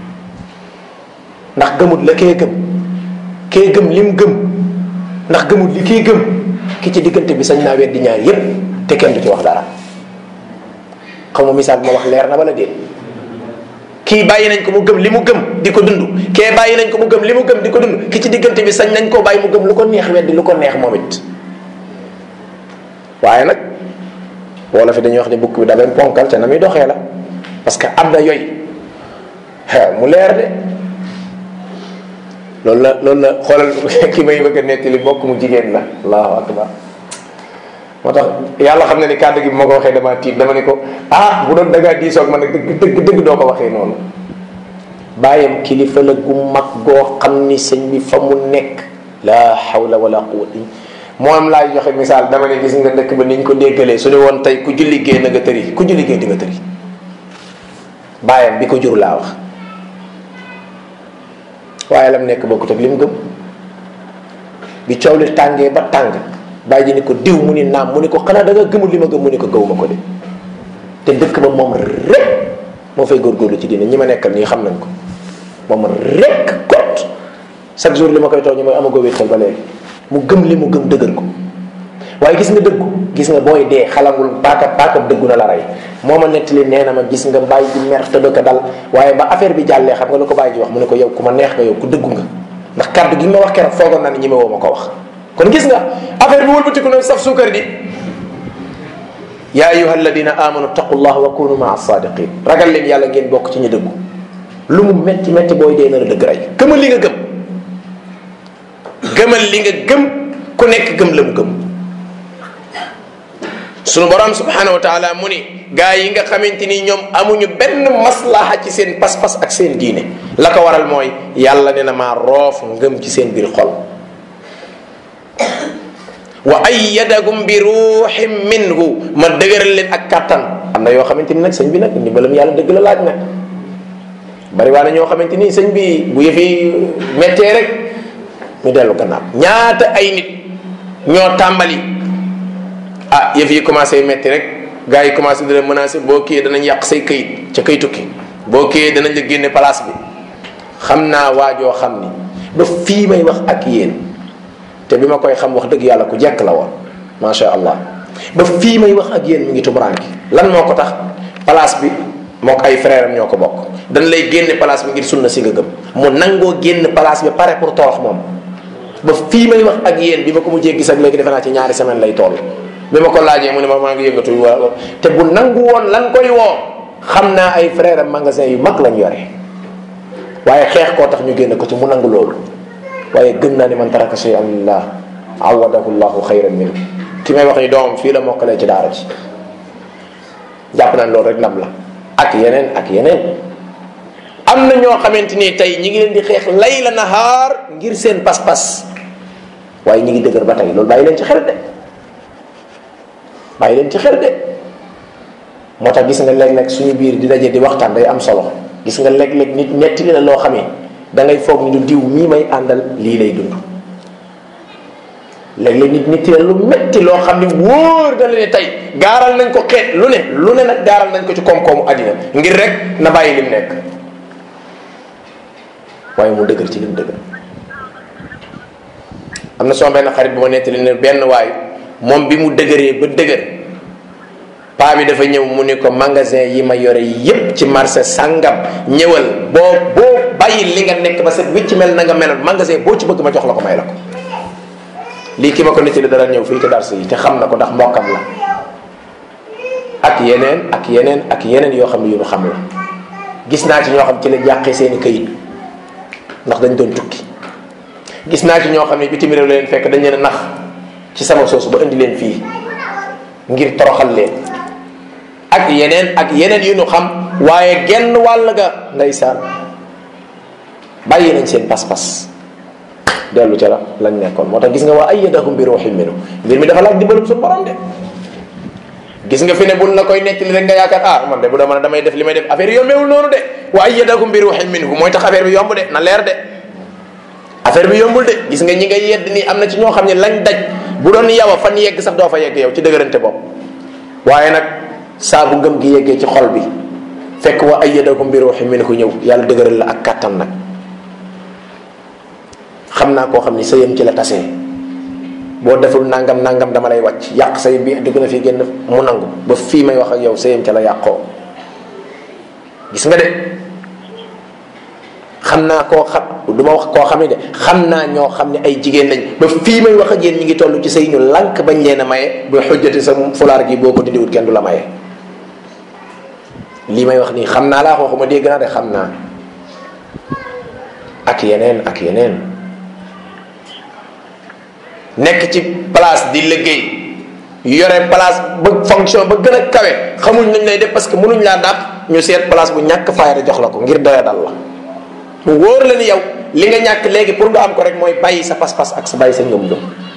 ndax gëmut la kee gëm kee gëm lim gëm ndax gëmut li kii gëm ki ci diggante bi sañ naa weddi ñaar yépp te kenn du ci wax dara xaw ma misaal bi ma wax leer na wala déet kii bàyyi nañ ko mu gëm li mu gëm di ko dund kee bàyyi nañ ko mu gëm li mu gëm di ko dund ki ci diggante bi sañ nañ koo bàyyi mu gëm lu ko neex weddi lu ko neex moom it waaye nag wala fi dañuy wax ni bukk bi dafay ponkal te na muy doxee la parce que am na yooyu xew mu leer de loolu la loolu la xoolal ki may bëgg a nettali bokk mu jigéen la allahu akbar moo tax yàlla xam ne ni kàddu gi bu ma ko waxee dama tiit dama ne ko ah bu doon dangaa diisoog man nag dëgg dëgg dëgg doo ko waxee noonu bàyyam kilifa la gu mag goo xam ni sëñ bi fa mu nekk la hawla wala quwwata moom laay joxe misaal dama ne gis nga dëkk ba ni ñu ko déggalee su ne woon tey ku julli géey na nga tëri ku julli géey di nga tëri bàyyam bi ko jur laa wax waaye lam nekk bokkut ak li mu gëm bi coow li tàngee ba tàng bàyyi ji ni ko diw mu ni naam mu ni ko xanaa da nga gëmul li ma gëm mu ni ko gëwuma ko de te dëkk ba moom rek moo fay góorgóorlu ci diine ñi ma nekkal nii xam nañ ko moom rek kot chaque jour li ma koy tooñ mooy amagoo wéttal ba léegi mu gëm li mu gëm dëgër ko waaye gis nga dëggu gis nga booy dee xalangul paaka paaka dëggu na la rey moo ma nettali nee na ma gis nga bàyyi ji mer te ko dal waaye ba affaire bi jàllee xam nga lu ko bàyyi ji wax mu ne ko yow ku ma neex nga yow ku dëggu nga ndax kàddu gi ma wax keroog foogoon naa ne ñi ma woo ma ko wax kon gis nga affaire bi wëlbatiku na saf suukar di yaa ayuha alladina amanu taqullah wa kunu maa sadiqin ragal leen yàlla ngeen bokk ci ñu dëggu lu mu metti metti booy dee na la dëgg rey gëmal li nga gëm gëmal li nga gëm ku nekk gëm la mu gëm sunu borom subhanahu wa taala mu ni gaa yi nga xamante ni ñoom amuñu benn maslaha ci seen pas-pas ak seen diine la ko waral mooy yàlla ne na maa roof ngëm ci seen biir xol wa ayyadagum bi ruuxin minhu ma dëgëral leen ak kàttan am na yoo xamante ni nag sëñ bi nag ndimbalam yàlla dëgg la laaj nag bari waa na ñoo xamante ni sëñ bi bu yëfi méttee rek ñu dellu gannaaw ñaata ay nit ñoo tàmbali ah yëf yi commencé métti rek gars yi commencé di la menacé boo kii danañ yàq say këyit ca këy tukki boo kii danañ la génne place bi xam naa waajoo xam ni ba fii may wax ak yéen te bi ma koy xam wax dëgg yàlla ku jekk la woon macha allah ba fii may wax ak yéen mi ngi tumuraanki lan moo ko tax place bi moo ko ay frère am ñoo ko bokk dañ lay génne place bi ngir sunna si nga gëm mu nangoo génn place bi pare pour torox moom ba fii may wax ak yéen bi ma ko mujjee gis ak léegi defe naa ci ñaari semaine lay toll bi ma ko laajee mu ne ma maa ngi yëngatu wala te bu nangu woon lan koy woo xam naa ay frère am magasin yu mag lañ yore waaye xeex koo tax ñu génn ko ci mu nangu loolu waaye gëm naa ni man taraka shay an lillah awadahu llahu xayran min ki may wax ni doomam fii la mokkalee ci daara ci jàpp naa loolu rek ndam la ak yeneen ak yeneen am na ñoo xamante ni tey ñi ngi leen di xeex layla nahaar ngir seen pas-pas waaye ñi ngi dëgër ba tey loolu bàyyi leen ci xel de bàyyi leen ci xel de moo tax gis nga léeg-léeg suñu biir di daje di waxtaan day am solo gis nga léeg-léeg nit netti la loo xamee da ngay foog ni du diw mii may àndal lii lay dund léeg-léeg nit nit la lu metti loo xam ni wóor da la ne tey gaaral nañ ko xeet lu ne lu ne nag gaaral nañ ko ci koom-koomu àddina ngir rek na bàyyi lim nekk waaye mu dëgër ci lim dëgër am na sama benn xarit bu ma nettali ne benn waay moom bi mu dëgëree ba dëgër paa bi dafa ñëw mu ni ko magasin yi ma yore yépp ci marché sangam ñëwal boo boo bàyyi li nga nekk ba set wicc mel na nga meloon magasin boo ci bëgg ma jox la ko may la ko lii ki ma ko nettali dara ñëw fii ci darsa yi te xam na ko ndax mbokkam la ak yeneen ak yeneen ak yeneen yoo xam ne yu ñu xam la gis naa ci ñoo xam ci la jàqee seeni këyit ndax dañ doon tukki gis naa ci ñoo xam ne bitim réew la leen fekk dañ leen a nax ci sama soosu ba indi leen fii ngir toroxal leen ak yeneen ak yeneen yu ñu xam waaye genn wàll ga ndeysaan bàyyi nañ seen pas-pas dellu ca la lañ nekkoon moo tax gis nga waa ayyadahum bi ruuhin minhu mbir mi dafa laaj dimbalum suñu borom de gis nga fi ne bul la koy nettali rek nga yaakaar ah man de bu dama damay def li may def affaire yi yombeewul noonu de wa ayyadahum bi ruuhin minhu mooy tax affaire bi yomb de na leer de affaire bi yombul de gis nga ñi nga yedd nii am na ci ñoo xam ne lañ daj bu doon yow a fan yegg sax doo fa yegg yow ci dëgërante bopp waaye nag saa bu ngëm gi yeggee ci xol bi fekk wa ayyadakum bi ruuhin minhu ñëw yàlla dëgëral la ak kàttan nag xam naa koo xam ni sëyam ci la tasee boo deful nangam nangam dama lay wàcc yàq say bi dugg na fi génn mu nangu ba fii may wax ak yow sëyam ca la yàqoo gis nga de xam naa koo xam du ma wax koo xam ne de xam naa ñoo xam ne ay jigéen lañ ba fii may wax ak yéen ñi ngi toll ci sëy ñu lànk bañ leen a maye ba xujjati sa fulaar gi boo ko dindiwut kenn du la maye lii may wax nii xam naa laa waxuma dégg naa de xam naa ak yeneen ak yeneen nekk ci place di liggéey yore place ba fonction ba gën a kawe xamuñ nañ lay def parce que mënuñ laa dàq ñu seet place bu ñàkk fayda jox la ko ngir doya dal la mu wóor la ni yow li nga ñàkk léegi pour nga am ko rek mooy bàyyi sa pas-pas ak sa bàyyi sa ngëm-ngëm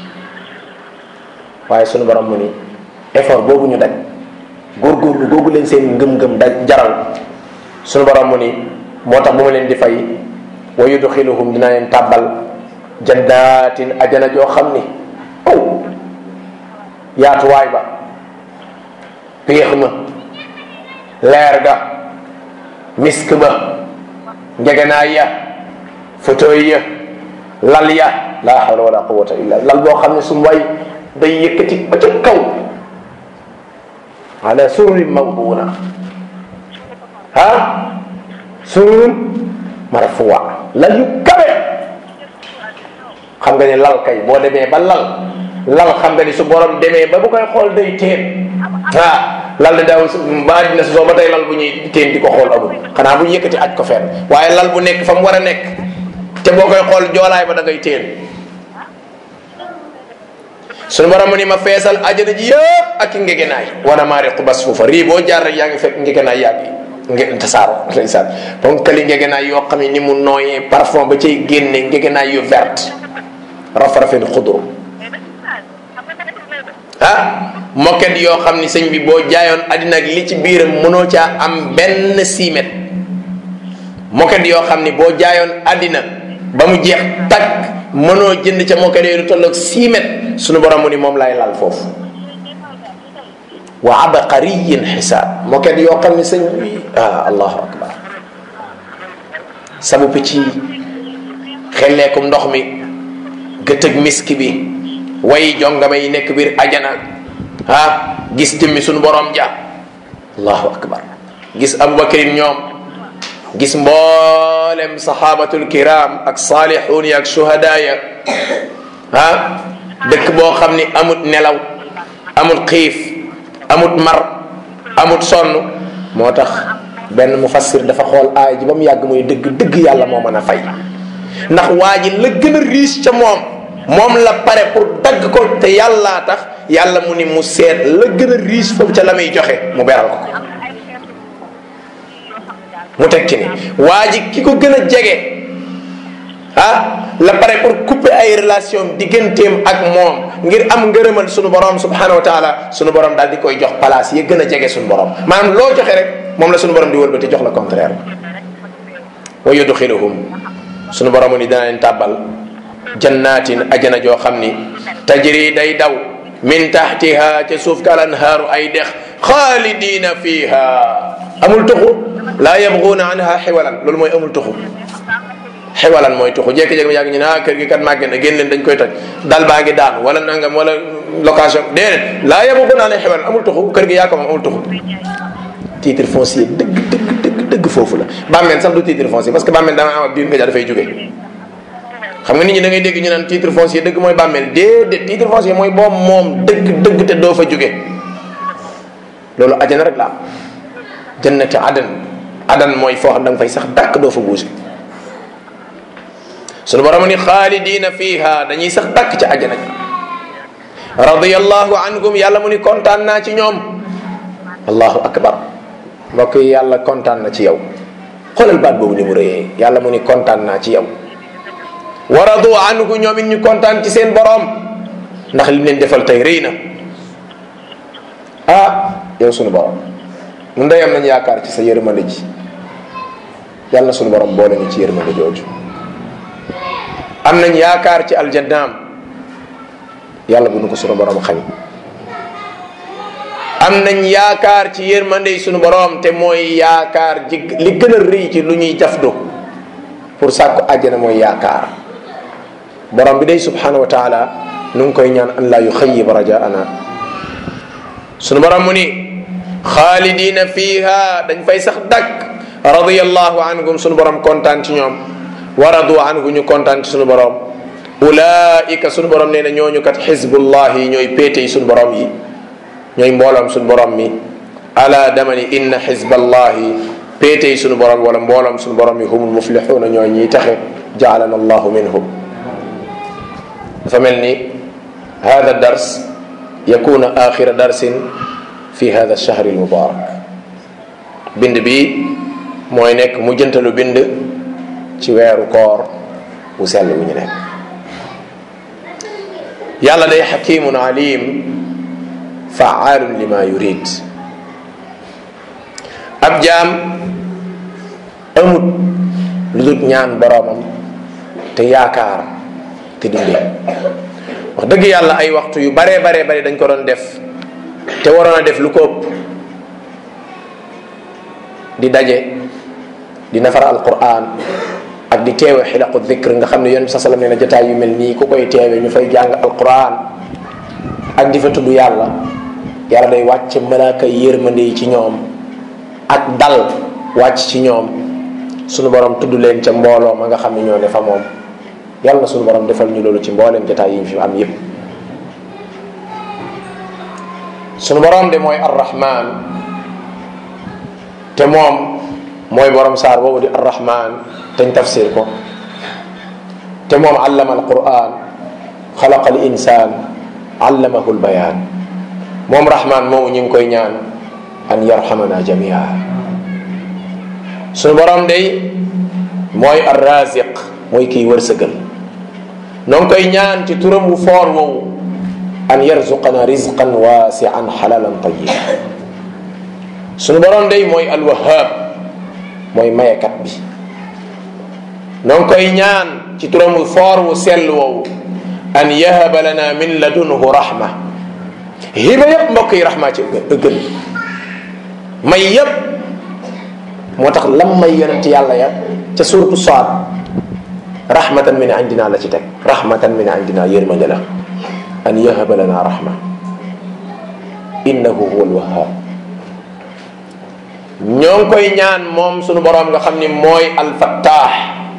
waaye sunu borom mu ni effort boobu ñu daj góorgóorlu googu leen seen ngëm-ngëm daj jaral sunu borom mu ni moo tax bu ma leen di fay wa yudxiluhum dina leen tàbbal jannaatin ajana joo xam ni aw yaatuwaay ba péex ma leer ga misk ba ngegenaay ya fauteuil ya lal ya la hawla wala quwata illa lal boo xam ne su way day yëkkati ba ca kaw ala sururin mawduna ha surur marfuwa lal yu kawe xam nga ni lal kay boo demee ba lal lal xam nga ni su borom demee ba bu koy xool day teen ah lal de daaw ba dina si soo ba tey lal bu ñuy teen di ko xool amul xanaa bu ñu yëkkati aj ko fenn waaye lal bu nekk fa mu war a nekk te boo koy xool joolaay ba da ngay teen suñu borom mu ni ma feesal ajana ji yëpp ak i ngegenaay wana maari xubas foofa rii boo jaar rek yaa ngi fekk ngegenaay yaa ngi nge tasaaro ndeysaan donc kali ngegenaay yoo xam ne ni mu nooyee parfum ba cay génne ngegenaay yu verte raf-rafin xudru ah moket yoo xam ni sëñ bi boo jaayoon àddina ak li ci biiram mënoo caa am benn siimet moket yoo xam ni boo jaayoon àddina ba mu jeex takk mënoo jënd ca moket yooyu lu tolloog siimet sunu borom mu ni moom lay lal foofu wa abqariyin xisaab moket yoo xam ni sëñ bi ah allahu akbar sabu picc yi xelleekum ndox mi gëtëg miski bi way jongama yi nekk biir ajana ah gis jëmmi sunu borom ja allahu akbar gis abubakarin ñoom gis mboolem sahabatul kiram ak saalixuun yi ak shuhada ya ah dëkk boo xam ni amut nelaw amut xiif amut mar amut sonn moo tax benn mufassir dafa xool aay ji ba mu yàgg muy dëgg dëgg yàlla moo mën a fay ndax waa ji la gën a riche ca moom moom la pare pour dagg ko te yàllaa tax yàlla mu ni mu seet la gën a riche foofu ca la muy joxe mu beral ko mu teg ci ni waa ji ki ko gën a jege ah la pare pour couper ay relation digganteem ak moom ngir am ngërëmal sunu borom subhanahu wa taala sunu borom daal di koy jox place yi gën a jege sunu borom maanaam loo joxe rek moom la sunu borom di wëlbati jox la contraire wa yudxiluhum sunu borom ni dana leen tàbbal jannatin ajana joo xam ni tajri day daw min tahtiha ca suuf ka lanhaaru ay dex xaalidina fiha amul tuxu laa yabguuna anha xiwalan loolu mooy amul tuxu xiwalan mooy tuxu jékki-jékki yàgg ñu ne ah kër gi kat màgge na génn leen dañ koy toj dal baa ngi daan wala nangam wala location déedéet laa yabguuna anha xiwalan amul tuxu kër gi yaa ko moom amul tuxu titre foncier dëgg dëgg dëgg dëgg foofu la bàmmeel sax du titre foncier parce que bàmmeel dama am ab biir nga ja dafay jóge xam nga nit ñi da ngay dégg ñu naan titre foncier dëgg mooy bàmmeel déedéet titre foncier mooy boobu moom dëgg dëgg te doo fa jóge loolu ajana rek la am jannati adan adan mooy foo xam da nga fay sax dàkk doo fa buuse sunu borom ni xaalidina fiha dañuy sax dàkk ca ajana ji radiyallahu anhum yàlla mu ni kontaan naa ci ñoom allahu akbar mbokk yi yàlla kontaan na ci yow xoolal baat boobu ni mu rëyee yàlla mu ni kontaan naa ci yow wa radu anhu ñoom it ñu kontaan ci seen borom ndax li leen defal tey rëy na ah yow sunu borom nun day am nañ yaakaar ci sa yërmande ji yàlla sunu borom boole ñu ci yërmande jooju am nañ yaakaar ci aljannaam yàlla bu nu ko sunu borom xañ am nañ yaakaar ci yërmande sunu borom te mooy yaakaar ji li gën a rëy ci lu ñuy jafdu pour sàkku àjjana mooy yaakaar borom bi day subhanahu wa taala nu ngi koy ñaan an laa yuxayib rajaana sunu borom mu ni xaalidina fiha dañ fay sax dakk radiyallahu anhum sunu borom kontaan ci ñoom waradu anhu ñu kontaan ci sunu borom ulaika sunu borom nee na ñooñu kat xizbullah yi ñooy péete yi sunu borom yi ñooy mbooloom sunu borom mi ala damani inna xizballahi péete yi sunu borom wala mbooloom sunu borom yi humul muflixuuna ñooy ñiy taxe jaalana allahu minhum dafa mel ni hada dars yakuna axira darsin fi hada alshahri almubarak bind bi mooy nekk mujjantalu bind ci weeru koor bu sell bu ñu nekk yàlla day xakimun alim faalun lima yurid ab jaam amut lu dul ñaan boroomam te yaakaar te dundee wax dëgg yàlla ay waxtu yu baree baree bari dañ ko doon def te waroon a def lu ko ëpp di daje di nafar alquran ak di teewe xilaqu dikr nga xam ne yonent bi sa salam nee na jotaay yu mel nii ku koy teewe ñu fay jàng alquran ak di fa tudd yàlla yàlla day wàcc malaaka yërmande yi ci ñoom ak dal wàcc ci ñoom sunu borom tudd leen ca mbooloo ma nga xam ne ñoo ne fa moom yàlla na sunu borom defal ñu loolu ci mbooleem jotaay yi ñu fi am yépp sunu borom de mooy arrahman te moom mooy borom saar boobu di arrahman teñ tafsir ko te moom allama alquran xalaqa al insan allamahu lbayaan moom rahman moomu ñu ngi koy ñaan an yarhamana jamia sunu borom day mooy arraziq mooy kiy wërsëgal noo ngi koy ñaan ci turam wu foor woowu an yarzuqana rizqan wasian xalalan tayiba sunu borom day mooy alwahab mooy mayekat bi noo ngi koy ñaan ci turam wu foor wu sell woowu an yahaba lana min ladunhu rahma hiba yëpp mbokk yi rahma ci gën may yëpp moo tax lam may yonent yàlla ya ca suratu saad rahmatan min indina la ci teg rahmatan min indina yërmande la an yahaba lana rahma innahu huwa alwahab ñoo ngi koy ñaan moom sunu boroom nga xam ni mooy alfattaax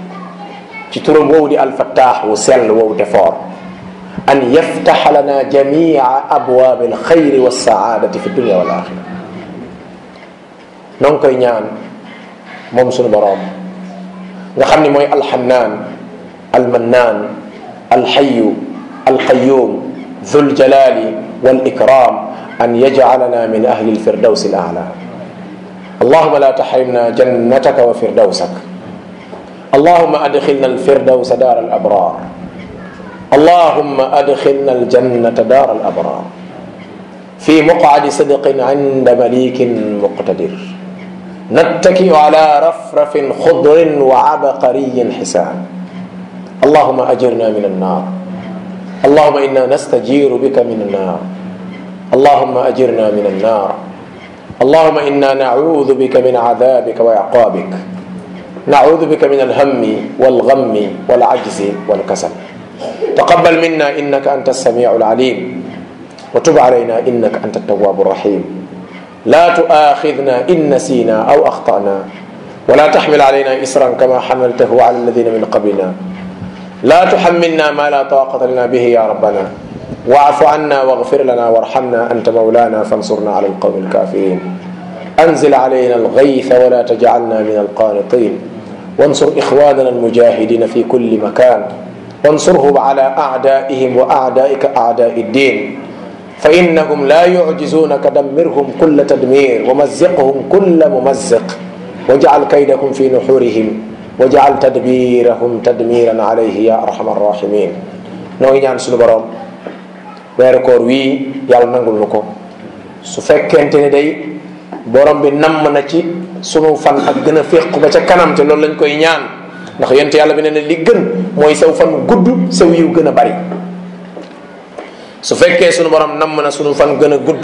ci turam woowu di alfattaax wu sell woowu te foor an yaftaxa lana jamia abwaab alxayri walsaadati fi dunia wal axira noo ngi koy ñaan moom sunu boroom nga xam ni mooy alxannaan almannaan alxayu alqayum dhu ljalali walikram an yajcalana min ahli alfirdaws alala اللهم لا تحرمنا جنتك وفردوسك اللهم أدخلنا الفردوس دار الأبرار اللهم أدخلنا الجنة دار الأبرار في مقعد صدق عند مليك مقتدر نتكئ على رفرف خضر وعبقري حسان اللهم أجرنا من النار اللهم إنا نستجير بك من النار اللهم أجرنا من النار اللهم انا نعوذ بك من عذابك وعقابك نعوذ بك من الهم والغم والعجز والكسل تقبل منا انك انت السميع العليم وتب علينا انك انت التواب الرحيم لا تؤاخذنا ان نسينا او اخطانا ولا تحمل علينا اسرا كما حملته على الذين من قبلنا لا تحملنا ما لا طاقه لنا به يا ربنا واعف عنا واغفر لنا وارحمنا انت مولانا فانصرنا على القوم الكافرين انزل علينا الغيث ولا تجعلنا من القانطين وانصر اخواننا المجاهدين في كل مكان وانصرهم على اعدائهم واعدائك اعداء الدين فانهم لا يعجزونك دمرهم كل تدمير ومزقهم كل ممزق واجعل كيدهم في نحورهم واجعل تدبيرهم تدميرا عليه يا ارحم الراحمين نوي ñaan sunu borom weeru koor wii yàlla nangul nu ko su fekkente ni day borom bi namm na ci sunu fan ak gën a féq ba ca kanam te loolu lañ koy ñaan ndax yent yàlla bi ne ne li gën mooy saw fan gudd saw yiw gën a bari su fekkee sunu borom namm na sunu fan gën a gudd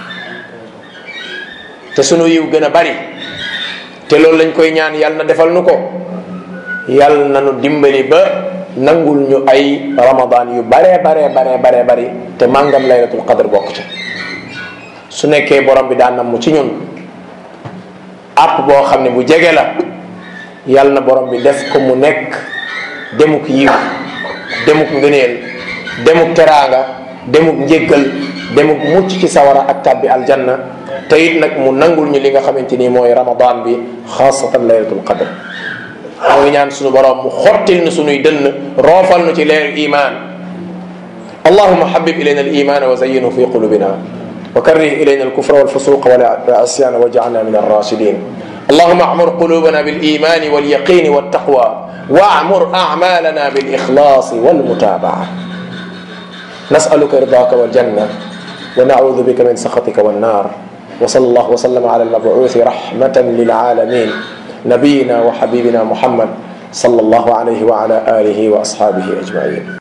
te sunu yiw gën a bari te loolu lañ koy ñaan yàlla na defal nu ko yàlla na nu dimbali ba nangul ñu ay ramadan yu bare bare bare bare bari te màngam laylatul qadr bokk ci su nekkee borom bi daan nam mu ci ñun app boo xam ne bu jege la yàlla na borom bi def ko mu nekk demuk yiw demuk ngëneel demuk teraanga demuk njéggal demuk mucc ci sawara ak tàbbi aljanna te it nag mu nangul ñu li nga xamante ni mooy ramadan bi xaasatan laylatul qadr moo ngi ñaan suñu borom mu xottil nu suñuy dënn roofal nu ci leer iman allahuma habib ilayna aliman wa zayyinhu fi qulubina wa karrih ilayna alkufra walfusuqa والعصيان واجعلنا من الراشدين اللهم اعمر قلوبنا بالايمان واليقين والتقوى واعمر اعمالنا بالاخلاص والمتابعه نسالك رضاك والجنه ونعوذ بك من سخطك والنار وصلى الله وسلم على المبعوث رحمه للعالمين نبينا وحبيبنا محمد صلى الله عليه وعلى اله واصحابه اجمعين